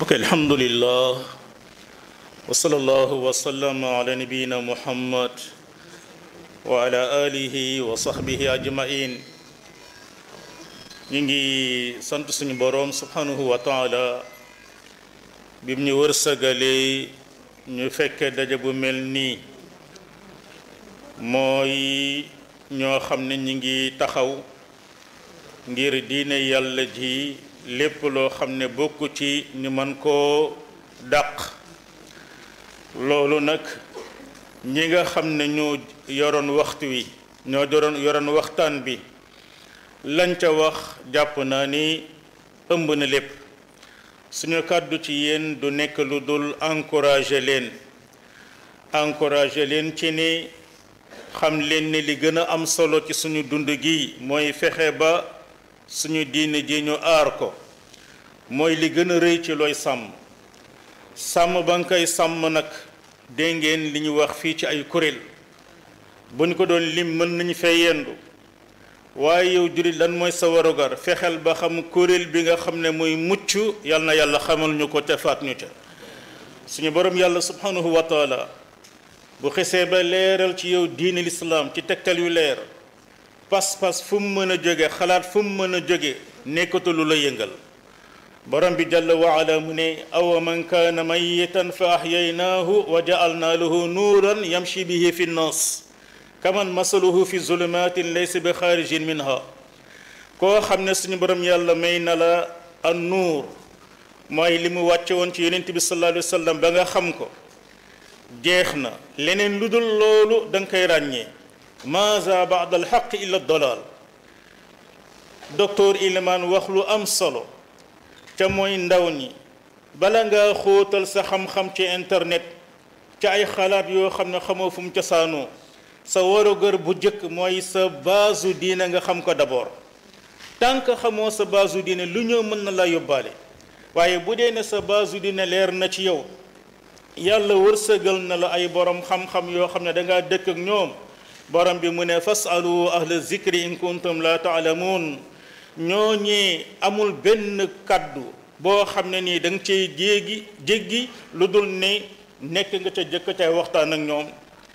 ok alhamdulillah wa sallallahu wa sallam ala nabiyina muhammad wa ala alihi wa sahbihi ajmain ñu ngi sant suñu boroom subhanahu wa taala bim ñu wërsëgalee ñu fekke daje bu mel nii mooy ñoo xam ne ñi ngi taxaw ngir diine yàlla ji lépp loo xam ne bokku ci ñu mën koo dàq loolu nag ñi nga xam ne ñoo yoroon waxtu wi ñoo yoroon yoroon waxtaan bi lañ ca wax jàpp naa ni ëmb na lépp suñu kàddu ci yéen du nekk lu dul encourager leen encourager leen ci ni xam leen ni li gën a am solo ci suñu dund gi mooy fexe ba suñu diine ji ñu aar ko mooy li gën a rëy ci looy sàmm sàmm ba nga koy sàmm nag dégg ngeen li ñu wax fii ci ay kuréel bu ñu ko doon lim mën nañu fay yendu waaye yow jurit lan mooy sa warugar fexeel ba xam kuréel bi nga xam ne muy mucc yal na yàlla xamal ñu ko te faat ñu ca suñu borom yàlla subhanahu wa taala bu xesee ba leeral ci yow diine lislaam ci tegtal yu leer pas-pas fu mu mën a jóge xalaat fu mu mën a jóge nekkatu lu la yëngal borom bi jalla wa ala mu ne awa man kaana mayitan fa ahyaynaahu wa ja'alnaa lahu nuuran yamshi bihi fi nnaas kaman masaluhu fi zulumatin laysa bi xaarijin minha koo xam ne suñu borom yàlla may na la an nuur mooy li mu wàcce woon ci yonent bi sallallahu alayhi wa sallam ba nga xam ko jeex na leneen lu dul loolu da nga koy ràññee maaza baada alxaq illa dalaal docteur Ilimaan wax lu am solo ca mooy ndaw ñi bala nga xóotal sa xam-xam ci internet ca ay xalaat yoo xam ne xamoo fu mu cosaanoo sa warugar bu jëkk mooy sa baasu diine nga xam ko d'abord tant que xamoo sa baasu diine lu ñëw mën na la yóbbaale waaye bu dee ne sa baasu diine leer na ci yow yàlla wërsëgal na la ay borom xam-xam yoo xam ne da ngaa dëkk ak ñoom borom bi mu ne fasalu ahla zikri in kuntum la taalamuun ñooñee amul benn kaddu boo xam ne nii da nga cay jéegi jéggi lu dul ne nekk nga ca jëkk tey waxtaan ak ñoom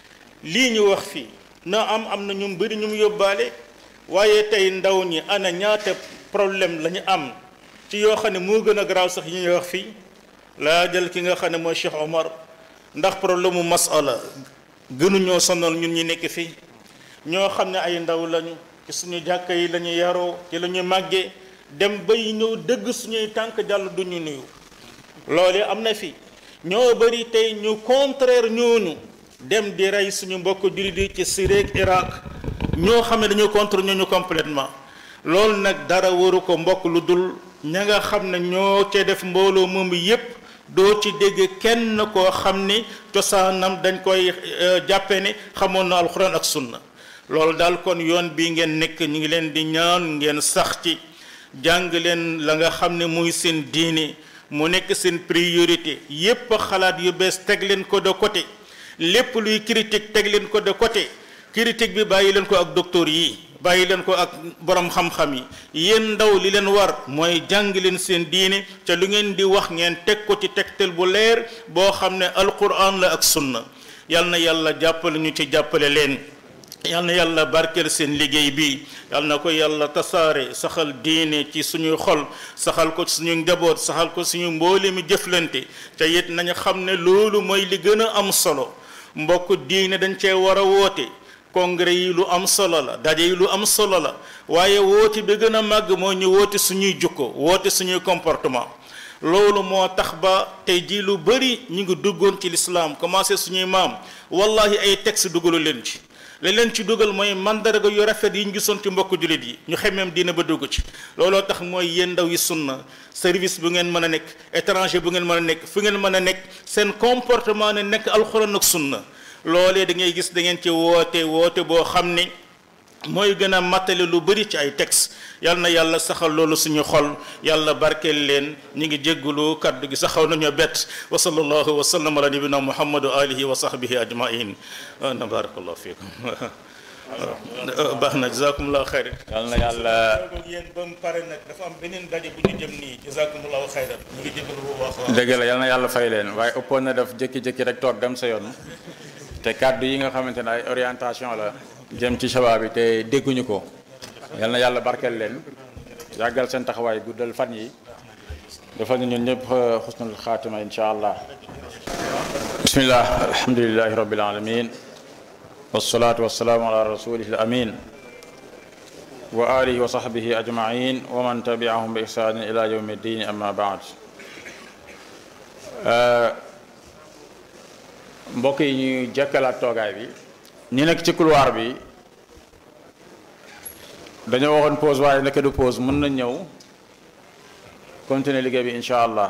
lii ñu wax fii na am am na ñu bëri ñu mu yóbbaale waaye tey ndaw ñi ana ñaata problème la ñu am ci yoo xam ne moo gën a garaaw sax yi ñuy wax fii laa jël ki nga xam ne mooy Cheikh Omar ndax problème mu masala gënuñoo sonal ñun ñi nekk fii ñoo xam ne ay ndaw lañu ci suñu jàkka yi la ñu yaroo ci la ñu màggee dem bay ñëw dëgg suñuy tànk jàll du ñu nuyu loolu am na fi ñoo bëri tey ñu contraire ñooñu dem di rey suñu mbokk jullit yi ci Syrie ak Irak ñoo xam ne dañoo contre ñooñu complètement loolu nag dara waru ko mbokk lu dul ña nga xam ne ñoo cee def mbooloo moom yépp doo ci dégg kenn koo xam ni cosaanam dañ koy jàppe ne xamoon na alxuraan ak sunna loolu daal kon yoon bi ngeen nekk ñu ngi leen di ñaan ngeen sax ci jàng leen la nga xam ne muy seen diine mu nekk seen priorité yépp xalaat yu bees teg leen ko de côté lépp luy critique teg leen ko de côté critique bi bàyyi leen ko ak docteur yi bàyyi leen ko ak borom xam-xam yi yéen ndaw li leen war mooy jàng leen seen diine ca lu ngeen di wax ngeen teg ko ci tegtal bu leer boo xam ne alquran la ak sunna yal na yàlla jàppale ñu ci jàppale leen yal na yàlla barkeel seen liggéey bi yal na ko yàlla tasaare saxal diine ci suñuy xol saxal ko ci suñu njaboot saxal ko suñu mboole mi jëflante ca it nañu xam ne loolu mooy li gën a am solo mbokk diine dañ cee war a woote congrès yi lu am solo la daje yi lu am solo la waaye woote bi gën a màgg moo ñu woote suñuy jukko woote suñuy comportement loolu moo tax ba tey jii lu bëri ñu ngi duggoon ci lislaam commencé suñuy maam wallahi ay texte dugalu leen ci li leen ci dugal mooy mandarga yu rafet yi ñu gisoon ci mbokk jullit yi ñu xemeem diina ba dugg ci looloo tax mooy yéen ndaw yi sunna service bu ngeen mën a nekk étranger bu ngeen mën a nekk fu ngeen mën a nekk seen comportement ne nekk alxuraan ak sunna loolee da ngay gis da ngeen ci woote woote boo xam ne mooy gën a mattale lu bëri ci ay texte yal na yàlla saxal loolu suñu xol yàlla barkeel leen ñu ngi jéggulu kaddu gi saxaw nañoo bett wa sallallahu wa sallam ala nabina muhammad wa alihi wa sahbihi ajmain na barakallahu fiikum baax na jazakumullahu xayran yal na yàlla ak yéen ba mu pare nag dafa am beneen daje bu ñu jëm nii jazakumullahu xayran ñu ngi jégalu bu baax a dëgg la yal na yàlla fay leen waaye ëppoon na def jékki-jékki rek toog dem sa yoon te kàddu yi nga xamante ne ay orientation la jëm ci sabab bi te dégguñu ko yal na yàlla barkeel leen yàggal seen taxawaay guddal fan yi defal ñu ñun ñëpp xusnul xaatima insha allah bismillah alhamdulilahi rabbil alamin wasalaatu wasalaamu ala rasulihi al amin wa alihi wa sahbihi ajmain wa man tabiahum bi ihsanin ila yawmi ddin amma baad mbokk yi ñuy jekkalaat toogaay bi ñi nekk ci couloir bi dañoo waxoon pause waaye nekk du pause mën na ñëw continuer liggéey bi incha allah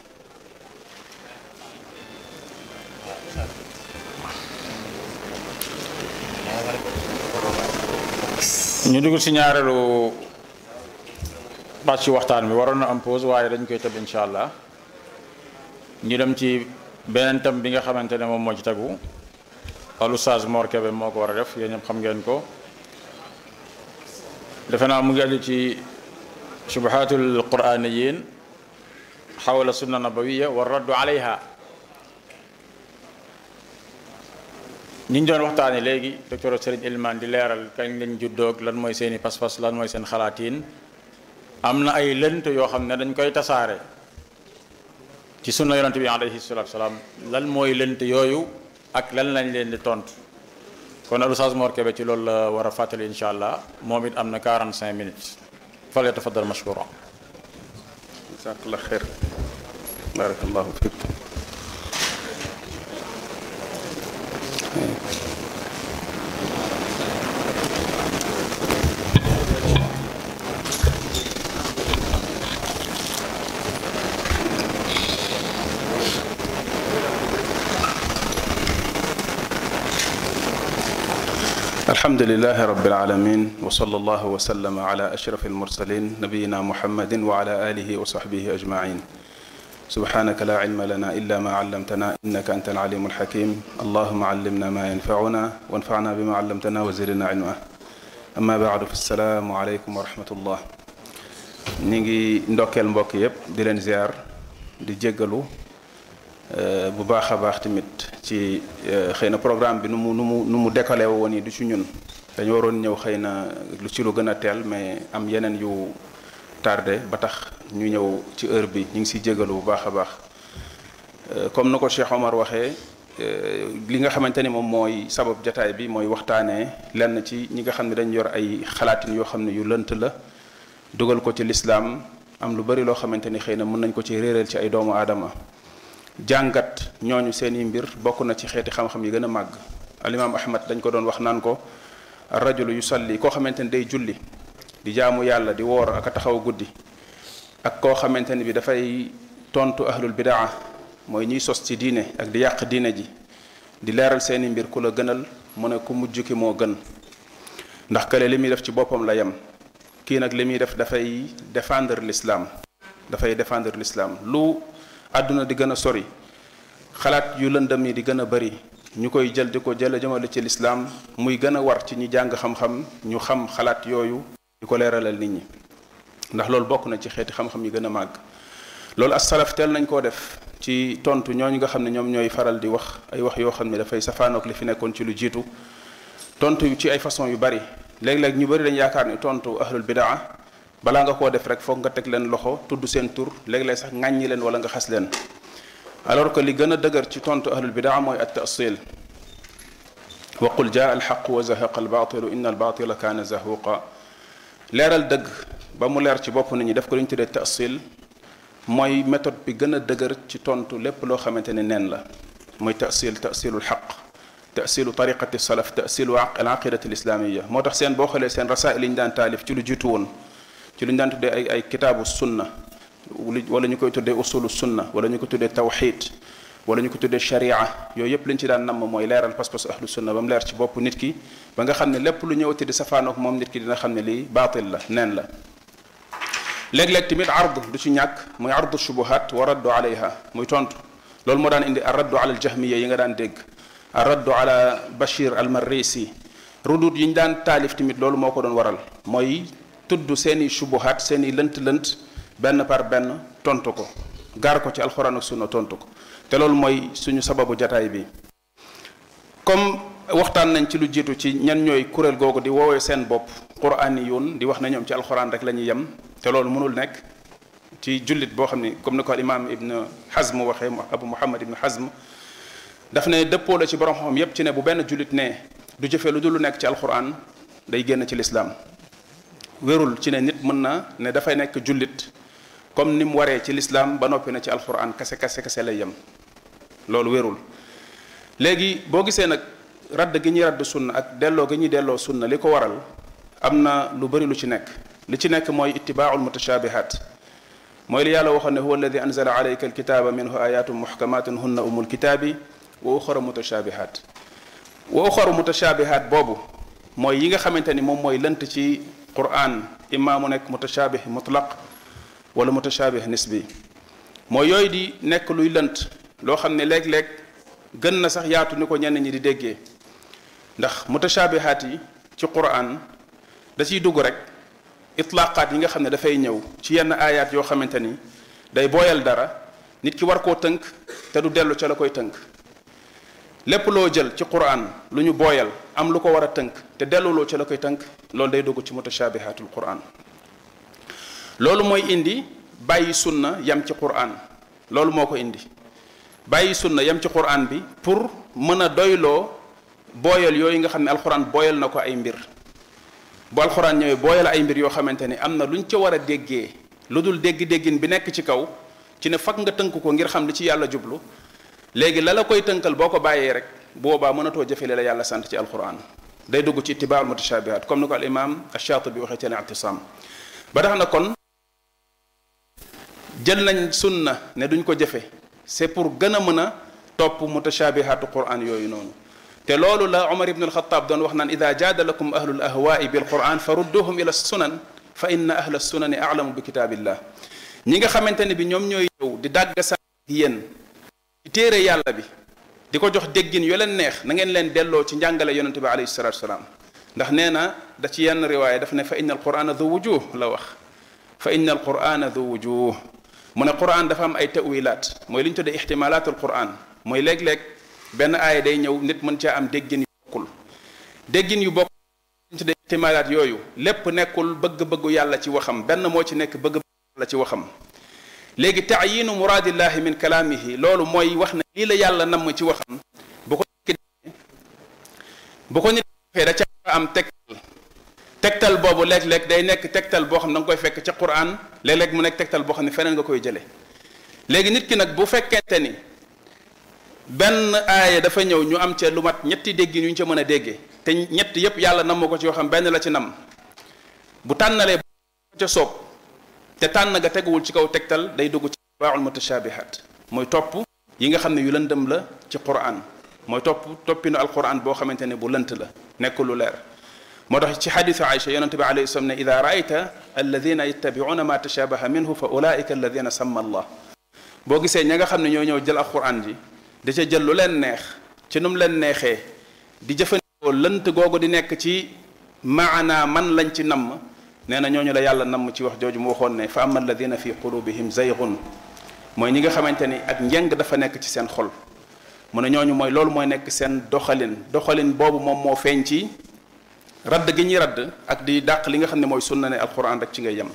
ñu dugg ci ñaareelu pàcc waxtaan bi waroon na am pause waaye dañ koy tëb incha allah ñu dem ci beneen tam bi nga xamante ne moom moo ci tegu al Oustaz Mor Kébé moo ko war a def yéen ñëpp xam ngeen ko defe naa mu ngi aju ci subhatul quraniyin xawla sunna nabawiya wa raddu alayha ñi ñu doon waxtaane léegi docteur Serigne Ilman di leeral kañ lañ juddoog lan mooy seeni pas-pas lan mooy seen xalaatiin am na ay lënt yoo xam ne dañ koy tasaare ci sunna yonante bi alayhi salatu salaam lan mooy lënt yooyu ak lan lañ leen di tontu kon al Oustaz Mor Kébé ci loolu la war a fàttali incha allah moom it am na 45 minutes fal yatafaddal mashkura jazakallah xeer barakallahu fik الحمد لله رب العالمين وصلى الله وسلم على أشرف المرسلين نبينا محمد وعلى آله وصحبه أجمعين سبحانك لا علم لنا إلا ما علمتنا إنك أنت العليم الحكيم اللهم علمنا ما ينفعنا وانفعنا بما علمتنا وزدنا علما أما بعد فالسلام عليكم ورحمة الله نيجي ندوكل mbokk yépp di leen ziar di jéggalu bu baax a baax tamit ci xëy na programme bi nu mu nu mu nu mu décollé woon yi du ci ñun dañu waroon ñëw xëy na lu ci lu gën a teel mais am yeneen yu tardé ba tax ñu ñëw ci heure bi ñu ngi siy jégalu bu baax a baax comme na ko Cheikh Omar waxee li nga xamante ni moom mooy sabab jataay bi mooy waxtaanee lenn ci ñi nga xam ne dañu yor ay xalaatin yoo xam ne yu lënt la dugal ko ci lislaam am lu bari loo xamante ni xëy na mën nañ ko ci réeral ci ay doomu aadama jàngat ñooñu seeni mbir bokk na ci xeeti xam-xam yi gën a màgg alimaam ahmad dañ ko doon wax naan ko rajulu yusalli koo xamante ni day julli di jaamu yàlla di woor ak a taxaw guddi ak koo xamante ni bi dafay tontu ahlul bidaa mooy ñiy sos ci diine ak di yàq diine ji di leeral seeni mbir ku la gënal mu ne ku mujj ki moo gën ndax kële li muy def ci boppam la yem kii nag li muy def dafay défendre l'islam dafay défendre l'islam lu àdduna di gën a sori xalaat yu lëndëm yi di gën a bari ñu koy jël di ko jële jëmale ci lislaam muy gën a war ci ñi jàng xam-xam ñu xam xalaat yooyu di ko leeralal nit ñi ndax loolu bokk na ci xeeti xam-xam yi gën a màgg loolu as salaf teel nañ koo def ci tontu ñooñu nga xam ne ñoom ñooy faral di wax ay wax yoo xam ne dafay safaanook li fi nekkoon ci lu jiitu tontu ci ay façon yu bari léeg-léeg ñu bari dañ yaakaar ni tontu ahlul bidaa balaa nga koo def rek foog nga teg leen loxo tudd seen tur léeg-léeg sax ŋàññi leen wala nga xas leen alors que li gën a dëgër ci tontu ahlul bidaa mooy at tasil wa qul jaa alxaq wa zahaqa albaatilu inna albaatila kaana zahuqa leeral dëgg ba mu leer ci bopp nit ñi def ko li ñu tuddee tasil mooy méthode bi gën a dëgër ci tontu lépp loo xamante ne neen la mooy tasil tasilul xaq tasilu tariqati salaf tasilu al aqidati al islamia moo tax seen boo xoolee seen rasail yi ñu daan taalif ci lu jiitu woon ci lu ñu daan tuddee ay ay kitaabu sunna wala ñu koy tuddee usulu sunna wala ñu ko tuddee tawxid wala ñu ko tuddee sharia yooyu yëpp li ñu ci daan namm mooy leeral pas-pas ahlu sunna ba mu leer ci bopp nit ki ba nga xam ne lépp lu ñëwati di safaanook moom nit ki dina xam ne lii baatil la neen la léeg-léeg tamit ard du ci ñàkk muy ardu shubuhat wa raddu alayha muy tontu loolu moo daan indi ar raddu ala al jahmiya yi nga daan dégg ar raddu ala bashir al marrisi rudut yi ñu daan taalif tamit loolu moo ko doon waral mooy tudd seeni subuhaat seeni lënt-lënt benn par benn tontu ko gaar ko ci alxuraan ak sunna tontu ko te loolu mooy suñu sababu jataay bi comme waxtaan nañ ci lu jiitu ci ñan ñooy kuréel googu di woowee seen bopp quraaniyun di wax na ñoom ci alxuraan rek la ñuy yem te loolu mënul nekk ci jullit boo xam ni comme ni ko al imaam ibn Hazm waxee abu muhammad ibn Hazm daf ne dëppoo la ci borom xam yépp ci ne bu benn jullit ne du jëfe lu dul lu nekk ci alxuraan day génn ci lislaam wérul ci ne nit mën na ne dafay nekk jullit comme ni mu waree ci lislaam ba noppi na ci alxuraan kase kase kase lay yem loolu wérul léegi boo gisee nag radd gi ñuy radd sunna ak delloo gi ñuy delloo sunna li ko waral am na lu bari lu ci nekk li ci nekk mooy ittibaaul mutashabihat mooy li yàlla waxoon ne huwa alladi anzala alayka alkitaba minhu ayatun muhkamatun hunna umul kitaabi wa uxara mutashabihat wa uxaru mutashabihat boobu mooy yi nga xamante ni moom mooy lënt ci quran imma mu nekk mutashabih mutlaq wala mutashabih nisbi mooy yooyu di nekk luy lënt loo xam ne léeg-léeg gën na sax yaatu ni ko ñenn ñi di déggee ndax mutashabihaat yi ci quran da ciy dugg rek itlaqaat yi nga xam ne dafay ñëw ci yenn aayaat yoo xamante ni day booyal dara nit ki war koo tënk te du dellu ca la koy tënk lépp loo jël ci quran lu ñu booyal am lu ko war a tënk te delluloo ca la koy tënk loolu day dugg ci mutashabihaatul quran loolu mooy indi bàyyi sunna yam ci quran loolu moo ko indi bàyyi sunna yam ci quran bi pour mën a doyloo booyal yooyu nga xam ne alquran booyal na ko ay mbir bu alquran ñëwee booyal ay mbir yoo xamante ni am na lu ñu ca war a déggee lu dul dégg-déggin bi nekk ci kaw ci ne fakk nga tënk ko ngir xam li ci yàlla jublu léegi la la koy tënkal boo ko bàyyee rek boobaa mënatoo jëfe li la yàlla sant ci alquran day dugg ci ittibaal mutashabihat comme ni ko al imam ash-Shatibi waxee ci al-i'tisam ba tax na kon jël nañ sunna ne duñ ko jëfe c'est pour gën a mën a topp mutashabihatu quran yooyu noonu te loolu la Umar ibn al-Khattab doon wax naan ida jaadalakum ahlul ahwaai bil quran fa rudduhum ila sunan fa inna ahla sunani a'lamu bi kitaabillah ñi nga xamante ne bi ñoom ñooy ñëw di dàgg sa yéen ci téere yàlla bi di ko jox déggin yu leen neex na ngeen leen delloo ci njàngale yonente bi alayhi salatu wasalaam ndax nee na da ci yenn riwaaya daf ne fa inna alqurana du wujuh la wax fa inna alqurana du wujuh mu ne quran dafa am ay tawilaat mooy li ñu tuddee ixtimalatul quran mooy léeg-léeg benn aaya day ñëw nit mën caa am déggin yu bokkul déggin yu bokkul li ñu tuddee ixtimalaat yooyu lépp nekkul bëgg-bëggu yàlla ci waxam benn moo ci nekk bëgg yàlla ci waxam léegi taayinu muraadillahi min kalaamihi loolu mooy wax ne lii la yàlla namm ci waxam bu ko nit bu ko nit defee da ca am tegtal tegtal boobu léeg-léeg day nekk tegtal boo xam ne da nga koy fekk ca quran léeg-léeg mu nekk tegtal boo xam ne feneen nga koy jële léegi nit ki nag bu fekkente ni benn aaya dafa ñëw ñu am ca lu mat ñetti déggin yu ñu ca mën a déggee te ñett yépp yàlla namm ko ci yoo xam benn la ci nam bu tànnalee ca soob te tànn nga teguwul ci kaw tegtal day dugg ci baaxul mutashabihat mooy topp yi nga xam ne yu lëndëm la ci quran mooy topp toppinu alquran boo xamante ne bu lënt la nekk lu leer moo tax ci xadisu Aïcha yonente bi alayhi salaam ne ida raayta alladina yattabiuna ma tashabaha minhu fa ulaika alladina samma allah boo gisee ña nga xam ne ñoo ñëw jël alquran ji da ca jël lu leen neex ci nu mu leen neexee di jëfandikoo lënt googu di nekk ci maana man lañ ci namm nee na ñooñu la yàlla namm ci wax jooju mu waxoon ne fa ama alladina fi qulubihim zaygun mooy ñi nga xamante ni ak njeng dafa nekk ci seen xol mu ne ñooñu mooy loolu mooy nekk seen doxalin doxalin boobu moom moo feeñ ci radd gi ñuy radd ak di dàq li nga xam ne mooy sunna ne alquran rek ci ngay yem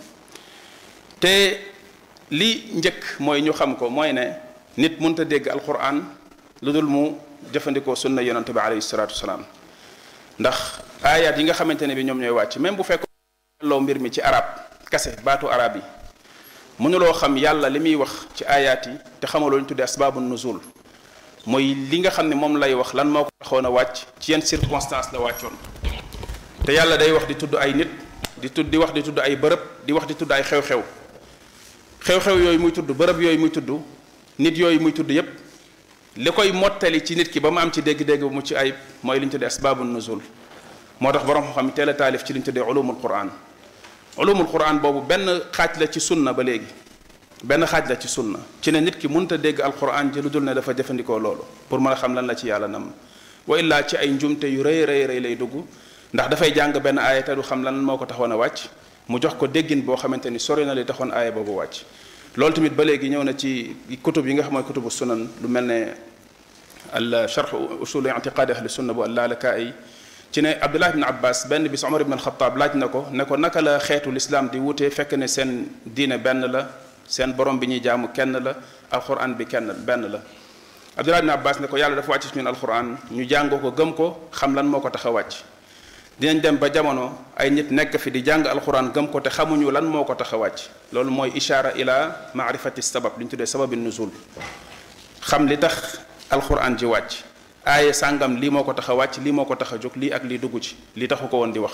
te li njëkk mooy ñu xam ko mooy ne nit mënta dégg alquran lu dul mu jëfandikoo sunna yonente bi alayhi salatu wasalaam ndax ayat yi nga xamante ne bi ñoom ñooy wàcc même bu fekk loo mbir mi ci arab kase baatu arab yi mënuloo xam yàlla li muy wax ci ayaat yi te xamaloo ñu tuddee asbaabu nuzul mooy li nga xam ne moom lay wax lan moo ko taxoon a wàcc ci yenn circonstance la wàccoon te yàlla day wax di tudd ay nit di tudd di wax di tudd ay bërëb di wax di tudd ay xew-xew xew-xew yooyu muy tudd bërëb yooyu muy tudd nit yooyu muy tudd yépp li koy mottali ci nit ki ba mu am ci dégg-dégg bu mu ci ayib mooy li ñu tuddee asbaabu nuzul moo tax borom xam teel a taalif ci li ñu tuddee ulumul quran ulumul quran boobu benn xaaj la ci sunna ba léegi benn xaaj la ci sunna ci ne nit ki mënut a dégg alquran ji lu dul ne dafa jëfandikoo loolu pour mën a xam lan la ci yàlla nam wa illaa ci ay njumte yu rëy rëy rëy lay dugg ndax dafay jàng benn aaya te du xam lan moo ko taxoon a wàcc mu jox ko déggin boo xamante ni sori na li taxoon aaya boobu wàcc loolu tamit ba léegi ñëw na ci kutub yi nga xam mooy kutubu sunan lu mel ne al charx usul itiqaadi ahli sunna bu allaalakaay ci ne abdullah ibn abbas benn bis omar ibn alxataab laaj na ko ne ko naka la xeetu lislaam di wutee fekk ne seen diine benn la seen borom bi ñuy jaamu kenn la alquran bi kenn benn la abdullah ibn abbas ne ko yàlla dafa wàcc ci ñun alquran ñu jàng ko gëm ko xam lan moo ko tax a wàcc dinañ dem ba jamono ay nit nekk fi di jàng alquran gëm ko te xamuñu lan moo ko tax a wàcc loolu mooy ishaara ila maarifati sabab li ñu tuddee sababi nuzul xam li tax alquran ji wàcc aaye sàngam lii moo ko tax a wàcc lii moo ko tax a jóg lii ak lii dugg ci lii taxu ko woon di wax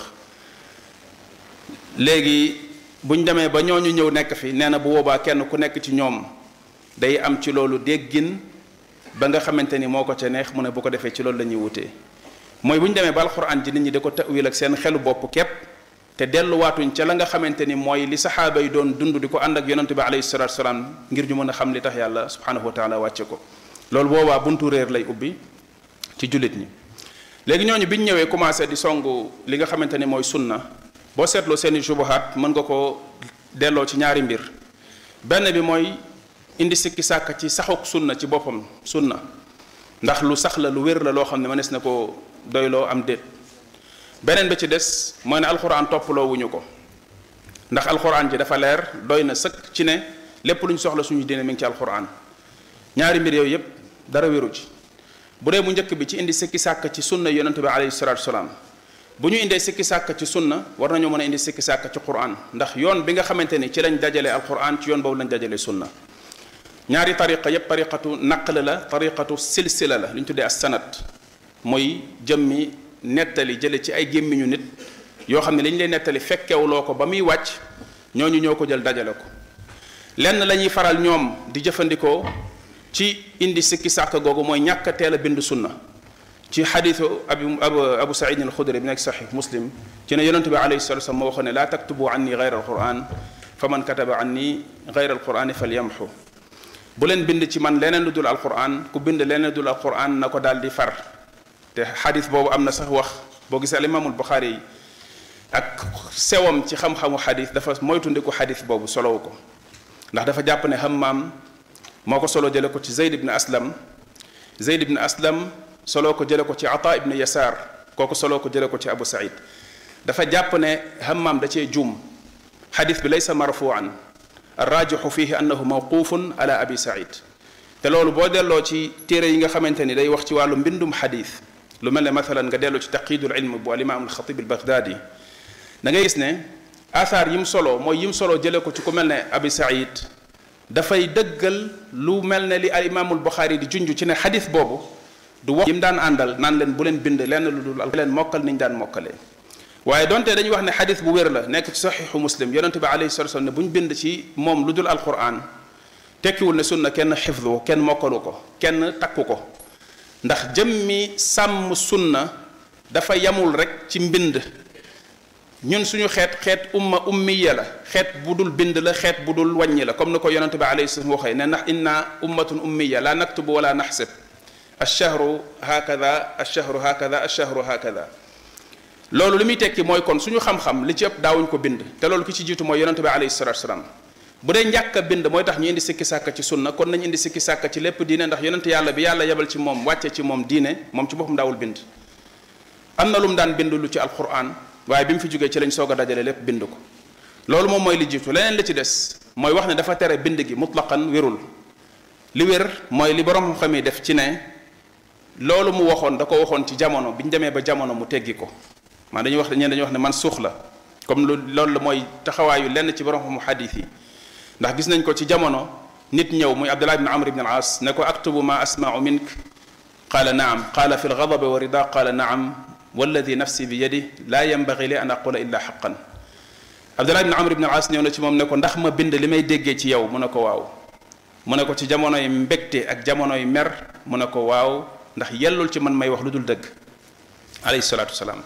léegi buñ demee ba ñooñu ñëw nekk fi nee na bu boobaa kenn ku nekk ci ñoom day am ci loolu déggin ba nga xamante ni moo ko ca neex mu ne bu ko defee ci loolu la ñuy wutee mooy bu ñu demee ba alxuraan ji nit ñi da ko tawil ak seen xelu bopp képp te delluwaatuñ ca la nga xamante ni mooy li saxaaba yi doon dund di ko ànd ak yonente bi alayhi salatu salaam ngir ñu mën a xam li tax yàlla subhanahu wa taala wàcce ko loolu boobaa buntu réer lay ubbi ci jullit ñi léegi ñooñu bi ñu ñëwee commencé di songu li nga xamante ni mooy sunna boo seetloo seeni subuhaat mën nga ko delloo ci ñaari mbir benn bi mooy indi sikki sàkk ci saxuk sunna ci boppam sunna ndax lu sax la lu wér la loo xam ne mënees na ko doyloo am déet beneen bi ci des mooy ne alxuraan toppaloo wuñu ko ndax alxuraan ji dafa leer doy na sëkk ci ne lépp lu ñu soxla suñu diine mi ngi ci alxuraan ñaari mbir yooyu yépp dara wéru ci bu dee bu njëkk bi ci indi sikki sàkk ci sunna yonente bi alayhi salatu salaam bu ñu indee sikki sàkk ci sunna war nañoo mën a indi sikki sàkk ci quran ndax yoon bi nga xamante ni ci lañ dajale alquran ci yoon boobu lañ dajale sunna ñaari tariqa yépp tariqatu naql la tariqatu silsila la li ñu tuddee as sanat mooy jëmmi nettali jële ci ay gémmiñu nit yoo xam ne li ñu lay nettali fekkewuloo ko ba muy wàcc ñooñu ñoo ko jël dajale ko lenn la ñuy faral ñoom di jëfandikoo ci indi sikki sàkk googu mooy ñàkk a teel a bind sunna ci xadiisu abu abu abu saïd al xudri bi nekk saxiix muslim ci ne yonente bi alayhi salatu wasallam moo waxoon ne laa taktubu anni gayra alquran fa man kataba anni gayra alqurani falyamxu bu leen bind ci man leneen lu dul alquran ku bind leneen lu dul alquran na ko daal di far te xadis boobu am na sax wax boo gisee al imaamul buxaari yi ak sewam ci xam-xamu xadis dafa moytundiku xadis boobu solowu ko ndax dafa jàpp ne hammaam moo ko solo jële ko ci zeyd ibn aslam zeyd ibn aslam solo ko jële ko ci ata ibn yasaar kooku solo ko jële ko ci abu saïd dafa jàpp ne hammaam da cee juum xadis bi laysa marfuan arrajixu fihi annahu mawqufun ala abi saïd te loolu boo delloo ci téere yi nga xamante ni day wax ci wàllu mbindum xadis lu mel ne mathalan nga delloo ci taqidul ilm bu alimaam alxatib albaghdadi da ngay gis ne athar yim solo mooy yim solo jële ko ci ku mel ne abi saïd dafay dëggal lu mel ne li al imaamul buxaari di junj ci ne xadis boobu du wax yim daan àndal naan leen bu leen bind lenn lu dul leen mokkal niñ daan mokkalee waaye donte dañuy wax ne xadis bu wér la nekk ci saxiixu muslim yonente bi alayhi salatu wasallam ne bu ñu bind ci moom lu dul alquran tekkiwul ne sunna kenn xifdu kenn mokkalu ko kenn takku ko ndax jëmmi sàmm sunna dafa yamul rek ci mbind ñun suñu xeet xeet umma ummiya la xeet bu dul bind la xeet bu dul wàññi la comme ni ko yonente bi alayhi salaam waxee ne ndax inna ummatun ummiya la naktubu wala naxsib alchahru hakada alchahru hakada alchahru hakada loolu li muy tekki mooy kon suñu xam-xam li ci ëpp daawuñ ko bind te loolu ki ci jiitu mooy yonente bi alayhi salatu salaam bu dee njàkk a bind mooy tax ñu indi sikki sàkka ci sunna kon nañu indi sikki sàkka ci lépp diine ndax yonente yàlla bi yàlla yebal ci moom wàcce ci moom diine moom ci boppam daawul bind am na lu mu daan bind lu ci alquran waaye bi mu fi jógee ci lañ soog a dajale lépp bind ko loolu moom mooy li jiitu leneen li ci des mooy wax ne dafa tere bind gi mutlaqan wérul li wér mooy li borom xam yi def ci ne loolu mu waxoon da ko waxoon ci jamono bi ñu demee ba jamono mu teggi ko maa dañuy wax ñeen dañuy wax ne man suux la comme lu loolu la mooy taxawaayu lenn ci borom xamu xadis yi ndax gis nañ ko ci jamono nit ñëw muy abdullah ibn amr ibn al as ne ko aktubu ma asmau mink qaala naam qaala fi lgadabi wa rida qaala naam walladi nafsi bi yadi laa yambagi li an aqula illa xaqan abdullah ibn amr ibn al as ñëw na ci moom ne ko ndax ma bind li may déggee ci yow mu ne ko waaw mu ne ko ci jamonoy mbégte ak jamonoy mer mu ne ko waaw ndax yellul ci man may wax lu dul dëgg alayhi salaatu wasalaam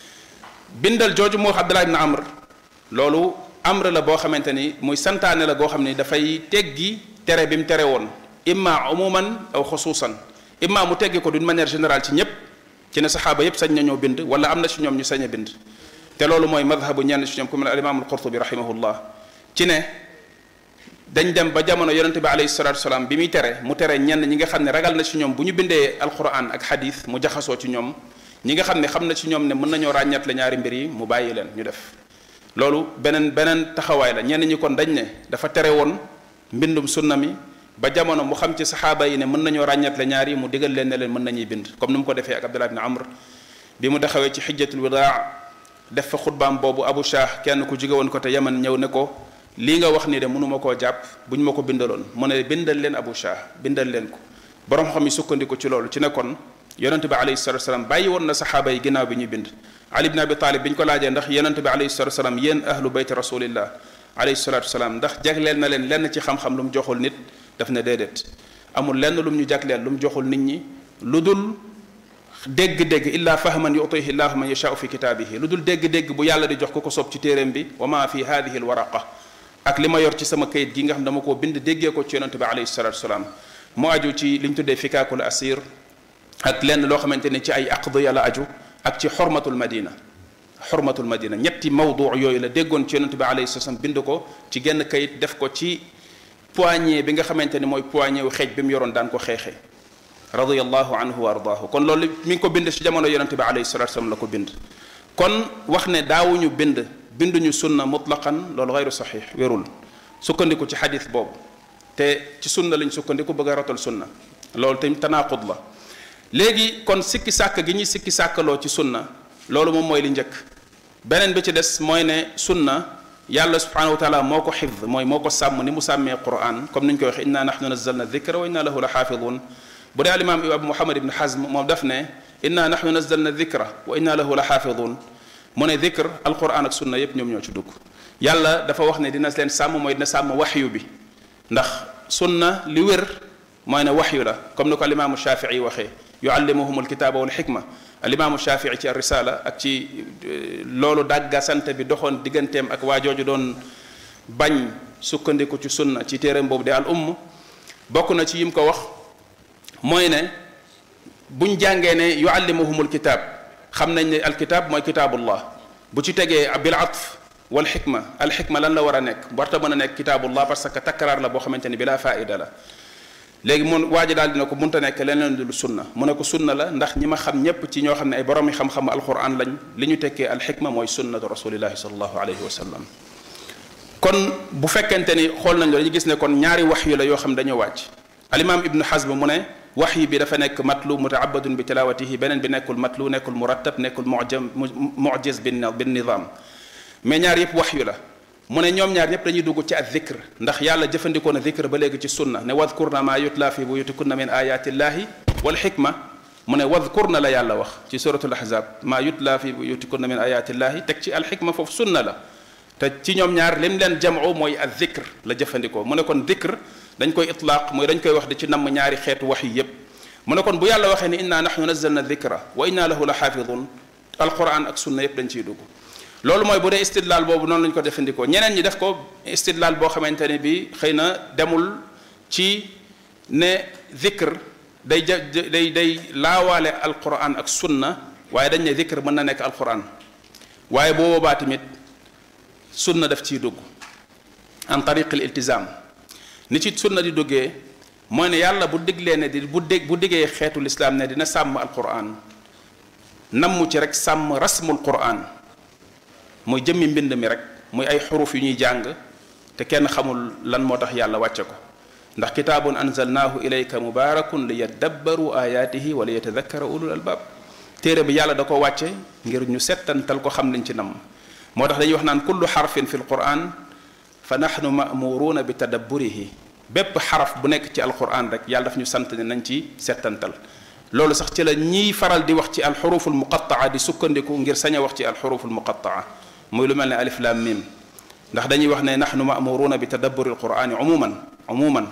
bindal jooju mu wax abdullah ibn amr loolu amr la boo xamante ni muy santaane la goo xam ni dafay teggi tere bi mu tere woon imma umuman aw xusuusan imma mu teggi ko d'une manière générale ci ñépp ci ne saxaaba yépp sañ nañoo bind wala am na ci ñoom ñu sañ a bind te loolu mooy madhabu ñenn ci ñoom ku mel al imam al qurtubi rahimahullah ci ne dañ dem ba jamono yonente bi alayhi salatu wasalaam bi muy tere mu tere ñenn ñi nga xam ne ragal na ci ñoom bu ñu bindee alquran ak hadith mu jaxasoo ci ñoom ñi nga xam ne xam na ci ñoom ne mën nañoo ràññat la ñaari mbir yi mu bàyyi leen ñu def loolu beneen beneen taxawaay la ñenn ñi kon dañ ne dafa tere woon mbindum sunna mi ba jamono mu xam ci saxaaba yi ne mën nañoo ràññat la ñaari mu digal leen ne leen mën nañuy bind comme ni mu ko defee ak Abdullah ibn Amr bi mu taxawee ci xijjatul wadaa def fa xutbaam boobu Abu Shah kenn ku jóge woon ko te Yaman ñëw ne ko lii nga wax nii de mënuma koo jàpp bu ñu ma ko bindaloon mu ne bindal leen Abu Shah bindal leen ko borom xam yi sukkandiku ci loolu ci ne kon yonente bi alayhi salatu wasalam bàyyi woon na saxaaba yi ginnaaw bi ñuy bind ali ibn abi talib bi ñu ko laajee ndax yonente bi alayhi salatu wasalam yéen ahlu bayt rasulillah alayhi salatu wasalam ndax jagleel na leen lenn ci xam-xam lu mu joxul nit daf ne déedéet amul lenn lu mu ñu jagleel lu mu joxul nit ñi lu dul dégg-dégg illa fahman yutihi llahu man yashaau fi kitaabihi lu dul dégg-dégg bu yàlla di jox ko ko soob ci téeréem bi wa ma fi hadihi alwaraqa ak li ma yor ci sama kayit gi nga xam dama koo bind déggee ko ci yonente bi alayhi salatu wasalam mu aju ci li ñu tuddee fikaakul asir ak lenn loo xamante ne ci ay aqdiya la aju ak ci xormatul madina xormatul madina ñetti mawdu yooyu la déggoon ci yonente bi alayhi salaam bind ko ci genn kayit def ko ci poignée bi nga xamante ne mooy poignée wu xeej bi mu yoroon daan ko xeexee radiyallahu anhu wa ardaahu kon loolu mi ngi ko bind ci jamono yonente bi alayhi salatu wasalam la ko bind kon wax ne daawuñu bind binduñu sunna mutlaqan loolu gayru saxiix wérul sukkandiku ci xadis boobu te ci sunna lañ sukkandiku bëgg a rotal sunna loolu tamit tanaaqud la léegi kon sikki sàkk gi ñuy sikki sàkkaloo ci sunna loolu moom mooy li njëkk beneen bi ci des mooy ne sunna yàlla subhanahu wa taala moo ko xifd mooy moo ko sàmm ni mu sàmmee quran comme ni ñu koy waxee inna nahnu nazzalna dikra wa inna lahu la xaafidun bu dee alimaam abu muhammad ibn hazm moom daf ne inna nahnu nazzalna dikra wa inna lahu la xaafidun mu ne dikr alquran ak sunna yépp ñoom ñoo ci dugg yàlla dafa wax ne dina leen sàmm mooy dina sàmm waxyu bi ndax sunna li wér mooy ne waxyu la comme ni ko alimaamu shafii waxee yuallimuhum alkitaaba wal xikma alimaamu shafii ci risala ak ci loolu dàgga sant bi doxoon digganteem ak waa jooju doon bañ sukkandiku ci sunna ci téeram boobu de al umm bokk na ci yim ko wax mooy ne buñ jàngee ne yuallimuhum alkitaab xam nañ ne alkitaab mooy kitaabullah bu ci tegee bil atf wal xikma al xikma lan la war a nekk warta mën a nekk kitaabullah parce que takkaraar la boo xamante ni bila faida la léegi mun waa ji daal dina ko munta nekk leneen lu sunna mu ne ko sunna la ndax ñi ma xam ñépp ci ñoo xam ne ay borom yi xam-xam alquran lañ li ñu tekkee al xikma mooy sunnatu rasulillahi salallahu alayhi wa sallam kon bu fekkente ni xool nañ lo dañu gis ne kon ñaari wax yu la yoo xam dañoo wàcc alimam ibnu xasm mu ne wax yi bi dafa nekk matlu mutaabadun bi tilawatihi beneen bi nekkul matlu nekkul murattab nekkul mujam mujiz bin bin nizam mais ñaar yëpp wax yu la mu ne ñoom ñaar ñëpp dañuy dugg ci ak zikr ndax yàlla jëfandikoo na zikr ba léegi ci sunna ne wadkurna ma yutla fi buyutikunna min ayatillahi wal xikma mu ne wadkurna la yàlla wax ci suratul ahzab ma yutla fi buyutikunna min ayatillahi teg ci al xikma foofu sunna la te ci ñoom ñaar lim leen jamoo mooy ak zikr la jëfandikoo mu ne kon zikr dañ koy itlaaq mooy dañ koy wax di ci namm ñaari xeetu wax yi yépp mu ne kon bu yàlla waxee ni inna nahnu nazzalna dhikra wa inna lahu la xaafidun alquran ak sunna yépp dañ ciy dugg loolu mooy bu dee istidlaal boobu noonu lañ ko defandikoo ñeneen ñi def ko istidlaal boo xamante ne bi xëy na demul ci ne dhikr day ja day day laawaale alquran ak sunna waaye dañ ne dhikr mën na nekk alquran waaye boo boobaa tamit sunna daf ciy dugg en tariq al iltizam ni ci sunna di duggee mooy ne yàlla bu diglee ne di bu dég bu diggee xeetu lislaam ne dina sàmm alquran nammu ci rek sàmm rasmul quran muy jëmmi mbind mi rek muy ay xuruf yu ñuy jàng te kenn xamul lan moo tax yàlla wàcce ko ndax kitaabun anzalnaahu ilayka mubaarakun li yaddabbaru ayaatihi wa li yatadakkara ulul albaab téere bi yàlla da ko wàcce ngir ñu settantal ko xam liñ ci namm moo tax dañuy wax naan kullu xarfin fi lquran fa nahnu mamuruuna bi tadabburihi bépp xaraf bu nekk ci alquran rek yàlla daf ñu sant ne nañ ci settantal loolu sax ci la ñiy faral di wax ci alxuruful muqattaa di sukkandiku ngir sañ a wax ci alxuruful muqattaa muy lu mel ne alif lam mim ndax dañuy wax ne nahnu mamuruuna bi tadabburi alqurani umuman umuman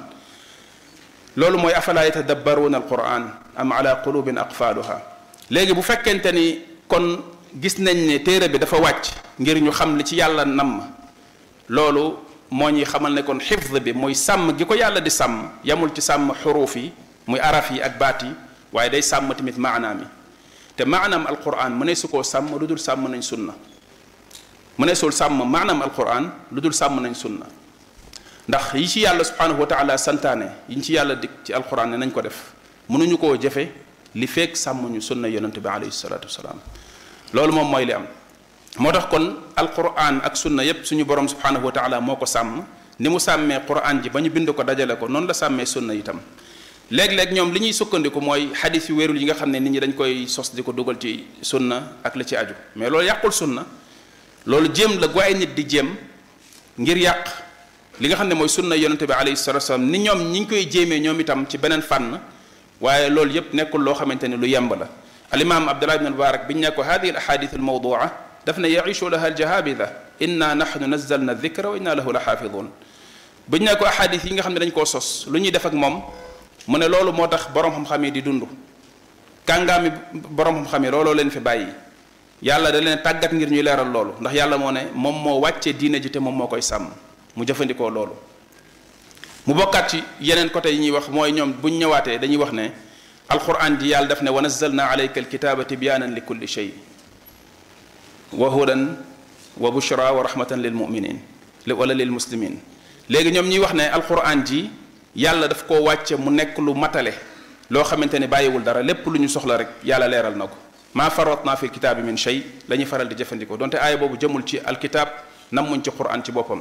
loolu mooy afala yatadabbaruuna alquran am ala qulubin aqfaluha léegi bu fekkente ni kon gis nañ ne téere bi dafa wàcc ngir ñu xam li ci yàlla namm loolu moo ñuy xamal ne kon xifd bi muy sàmm gi ko yàlla di sàmm yamul ci sàmm xuruuf yi muy araf yi ak baat yi waaye day sàmm tamit maanaam yi te maanaam alquran mu ne su koo sàmm lu dul sàmm nañ sunna mu ne sul sàmm maanaam alquran lu dul sàmm nañ sunna ndax yi ci yàlla subhanahu wa taala santaane yi ci yàlla dig ci alquran ne nañ ko def mënuñu koo jëfe li fekk sàmmuñu sunna yonente bi alayhi salatu wasalaam loolu moom mooy li am moo tax kon alquran ak sunna yépp suñu borom subhanahu wa taala moo ko sàmm ni mu sàmmee quran ji ba ñu bind ko dajale ko noonu la sàmmee sunna itam léeg-léeg ñoom li ñuy sukkandiku mooy xadis yu wérul yi nga xam ne nit ñi dañ koy sos di ko dugal ci sunna ak li ci aju mais loolu yàqul sunna loolu jéem la gu ay nit di jéem ngir yàq li nga xam ne mooy sunna yonente bi alayhi salatu wasalam ni ñoom ñi ngi koy jéemee ñoom itam ci beneen fànn waaye loolu yépp nekkul loo xamante ne lu yemb la alimam abdullah ibn mubarak biñ ne ko hadihi al ahadith al mawdua daf ne yaishu laha al jahabida inna nahnu nazzalna dhikra wa inna lahu la xaafidun biñ ne ko ahadith yi nga xam ne dañ koo sos lu ñuy def ak moom mu ne loolu moo tax borom xam-xam yi di dund kàngaami borom xam-xam yi looloo leen fi bàyyi yàlla da leen tàggat ngir ñuy leeral loolu ndax yàlla moo ne moom moo wàccee diine ji te moom moo koy sàmm mu jëfandikoo loolu mu bokkaat ci yeneen côté yi ñuy wax mooy ñoom buñ ñëwaatee dañuy wax ne alquran ji yàlla daf ne wa nazzalna alayka alkitaba tibyaanan li kulli shay wa hudan wa bushra wa rahmatan lil muminin wala lil muslimin léegi ñoom ñuy wax ne alquran ji yàlla daf koo wàcce mu nekk lu matale loo xamante ne bàyyiwul dara lépp lu ñu soxla rek yàlla leeral na ko maa faratna fi kitaabi min shay la ñuy faral di jëfandikoo donte aaya boobu jëmul ci alkitab nammuñ ci quran ci boppam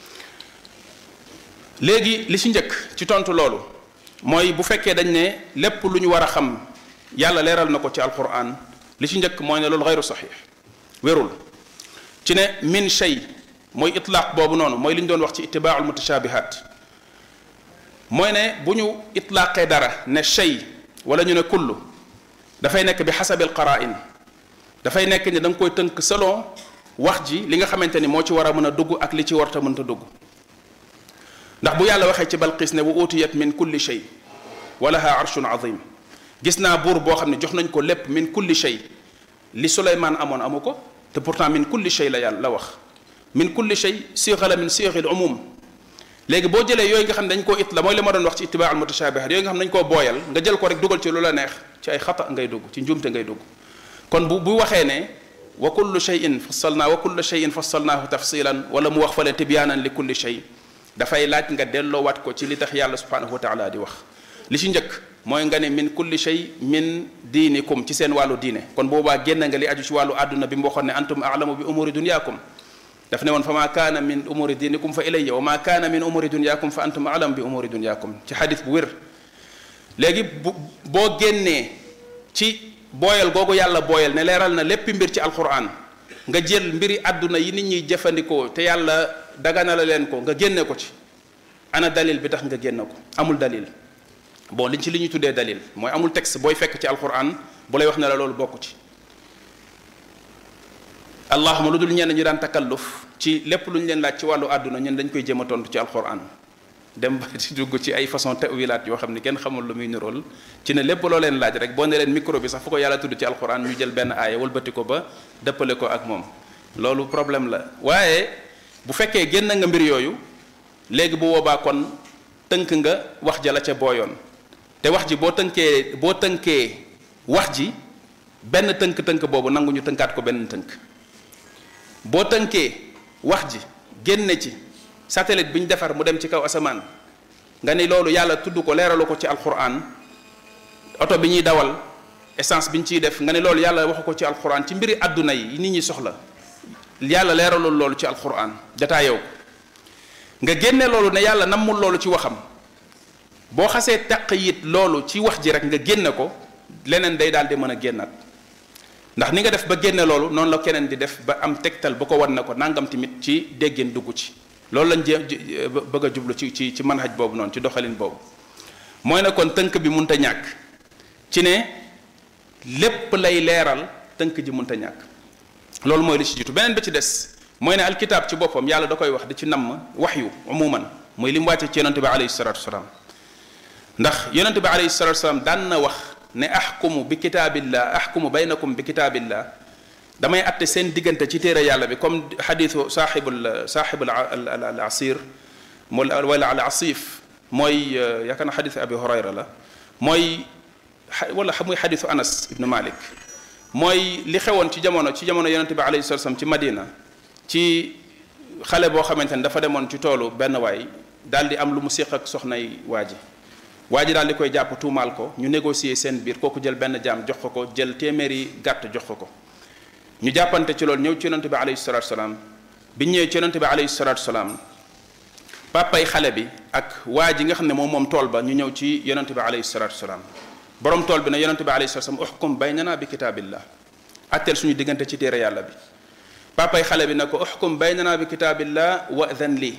léegi li ci njëkk ci tontu loolu mooy bu fekkee dañ ne lépp lu ñu war a xam yàlla leeral na ko ci alquran li ci njëkk mooy ne loolu xayru saxiix wérul ci ne min shay mooy itlaaq boobu noonu mooy li ñu doon wax ci itibaaul mutashabihat mooy ne bu ñu itlaaqee dara ne shay wala ñu ne kullu dafay nekk bi xasabi alqarain dafay nekk ne da nga koy tënk selon wax ji li nga xamante ni moo ci war a mën a dugg ak li ci warta mënta dugg ndax bu yàlla waxee ci balqis ne wa utiyat min kulli shay wa laha arshun azim gis naa buur boo xam ne jox nañ ko lépp min kulli shay li suleymaan amoon amu ko te pourtant min kulli shay la yàlla la wax min kulli shay sixa la min sixil umum léegi boo jëlee yooyu nga xam ne dañ koo it la mooy li ma doon wax ci itibaa al mutashabihat yooyu nga xam ne dañ koo booyal nga jël ko rek dugal ci lu la neex ci ay xata ngay dugg ci njuumte ngay dugg kon bu bu waxee ne wa kullu shayin fassalnaa wa kullu shayin fassalnaahu tafsilan wala mu wax fale tibyaanan li kulli shay dafay laaj nga delloowaat ko ci li tax yàlla subhanahu wa taala di wax li ci njëkk mooy nga ne min kulli shay min diinikum ci seen wàllu diine kon boobaa génn nga li aju ci wàllu àdduna bi mu waxoon ne antum aalamu bi umuri dunyaakum daf ne woon fa maa kaana min umuri diinikum fa ilayya wa maa kaana min umuri dunyaakum fa antum aalamu bi umuri dunyaakum ci xadis bu wér léegi bu boo génnee ci booyal googu yàlla booyal ne leeral na lépp mbir ci alquran nga jël mbiri àdduna yi nit ñuy jëfandikoo te yàlla dagana la leen ko nga génne ko ci ana dalil bi tax nga génne ko amul dalil bon liñ ci li ñuy tuddee dalil mooy amul texte booy fekk ci alquran bu lay wax ne la loolu bokku ci allahuma lu dul ñenn ñu daan takalluf ci lépp lu ñu leen laaj ci wàllu àdduna ñun dañ koy jéem a tontu ci alquran dem ba ci dugg ci ay façon tawilaat yoo xam ne kenn xamul lu muy nirool ci ne lépp loo leen laaj rek boo ne leen micro bi sax fu ko yàlla tudd ci alquran ñu jël benn aaya wëlbati ko ba dëppale ko ak moom loolu problème la waaye bu fekkee génn nga mbir yooyu léegi bu boobaa kon tënk nga wax ja la ca booyoon te wax ji boo tënkee boo tënkee wax ji benn tënk-tënk boobu nangu ñu tënkaat ko benn tënk boo tënkee wax ji génne ci satellite bi ñu defar mu dem ci kaw asamaan nga ni loolu yàlla tudd ko leeralu ko ci alquran oto bi ñuy dawal essence bi ñu ciy def nga ni loolu yàlla waxu ko ci alquran ci mbiri àdduna yi nit ñi soxla yàlla leeralul loolu ci alquran dataa yow nga génne loolu ne yàlla nammul loolu ci waxam boo xasee taq yit loolu ci wax ji rek nga génne ko leneen day daal di mën a génnaat ndax ni nga def ba génne loolu noonu la keneen di def ba am tegtal ba ko wan na ko nangam tamit ci déggeen dugg ci loolu lañ jé bëgg a jublu ci ci ci manhaj boobu noonu ci doxalin boobu mooy ne kon tënk bi munta ñàkk ci ne lépp lay leeral tënk ji munta ñàkk loolu mooy li ci jiitu beneen bi ci des mooy ne alkitaab ci boppam yàlla da koy wax di ci namm waxyu umuman mooy li mu wàcce ci yonente bi alayhi salatu wasalaam ndax yonente bi alayhi salatu wasalaam daan na wax ne axkumu bi kitaabillah axkumu baynakum bi kitaabillah damay atte seen diggante ci téere yàlla bi comme xadiisu saaxibul saaxibul al asir wala al asif mooy yaakaar na xadiisu abi hurayra la mooy wala muy xadiisu anas ibnu malik mooy li xewoon ci jamono ci jamono yonente bi alayhi salatu wasallam ci Madina ci xale boo xamante ne dafa demoon ci toolu benn waay daal di am lu mu séq ak soxnay waa ji waa ji daal di koy jàpp tuumaal ko ñu négocier seen biir kooku jël benn jaam jox ko ko jël téeméeri gàtt jox ko ko ñu jàppante ci loolu ñëw ci yonente bi alayhi salatu salaam bi ñëwee ci yonente bi alayhi salatu salaam papay xale bi ak waa ji nga xam ne moom moom tool ba ñu ñëw ci yonente bi alayhi salatu salaam borom tool bi ne yonente bi alayhi salatu salaam uxkum baynana bi kitaabillah atteel suñu diggante ci téere yàlla bi papay xale bi ne ko uxkum baynana bi kitaabillah wa dan lii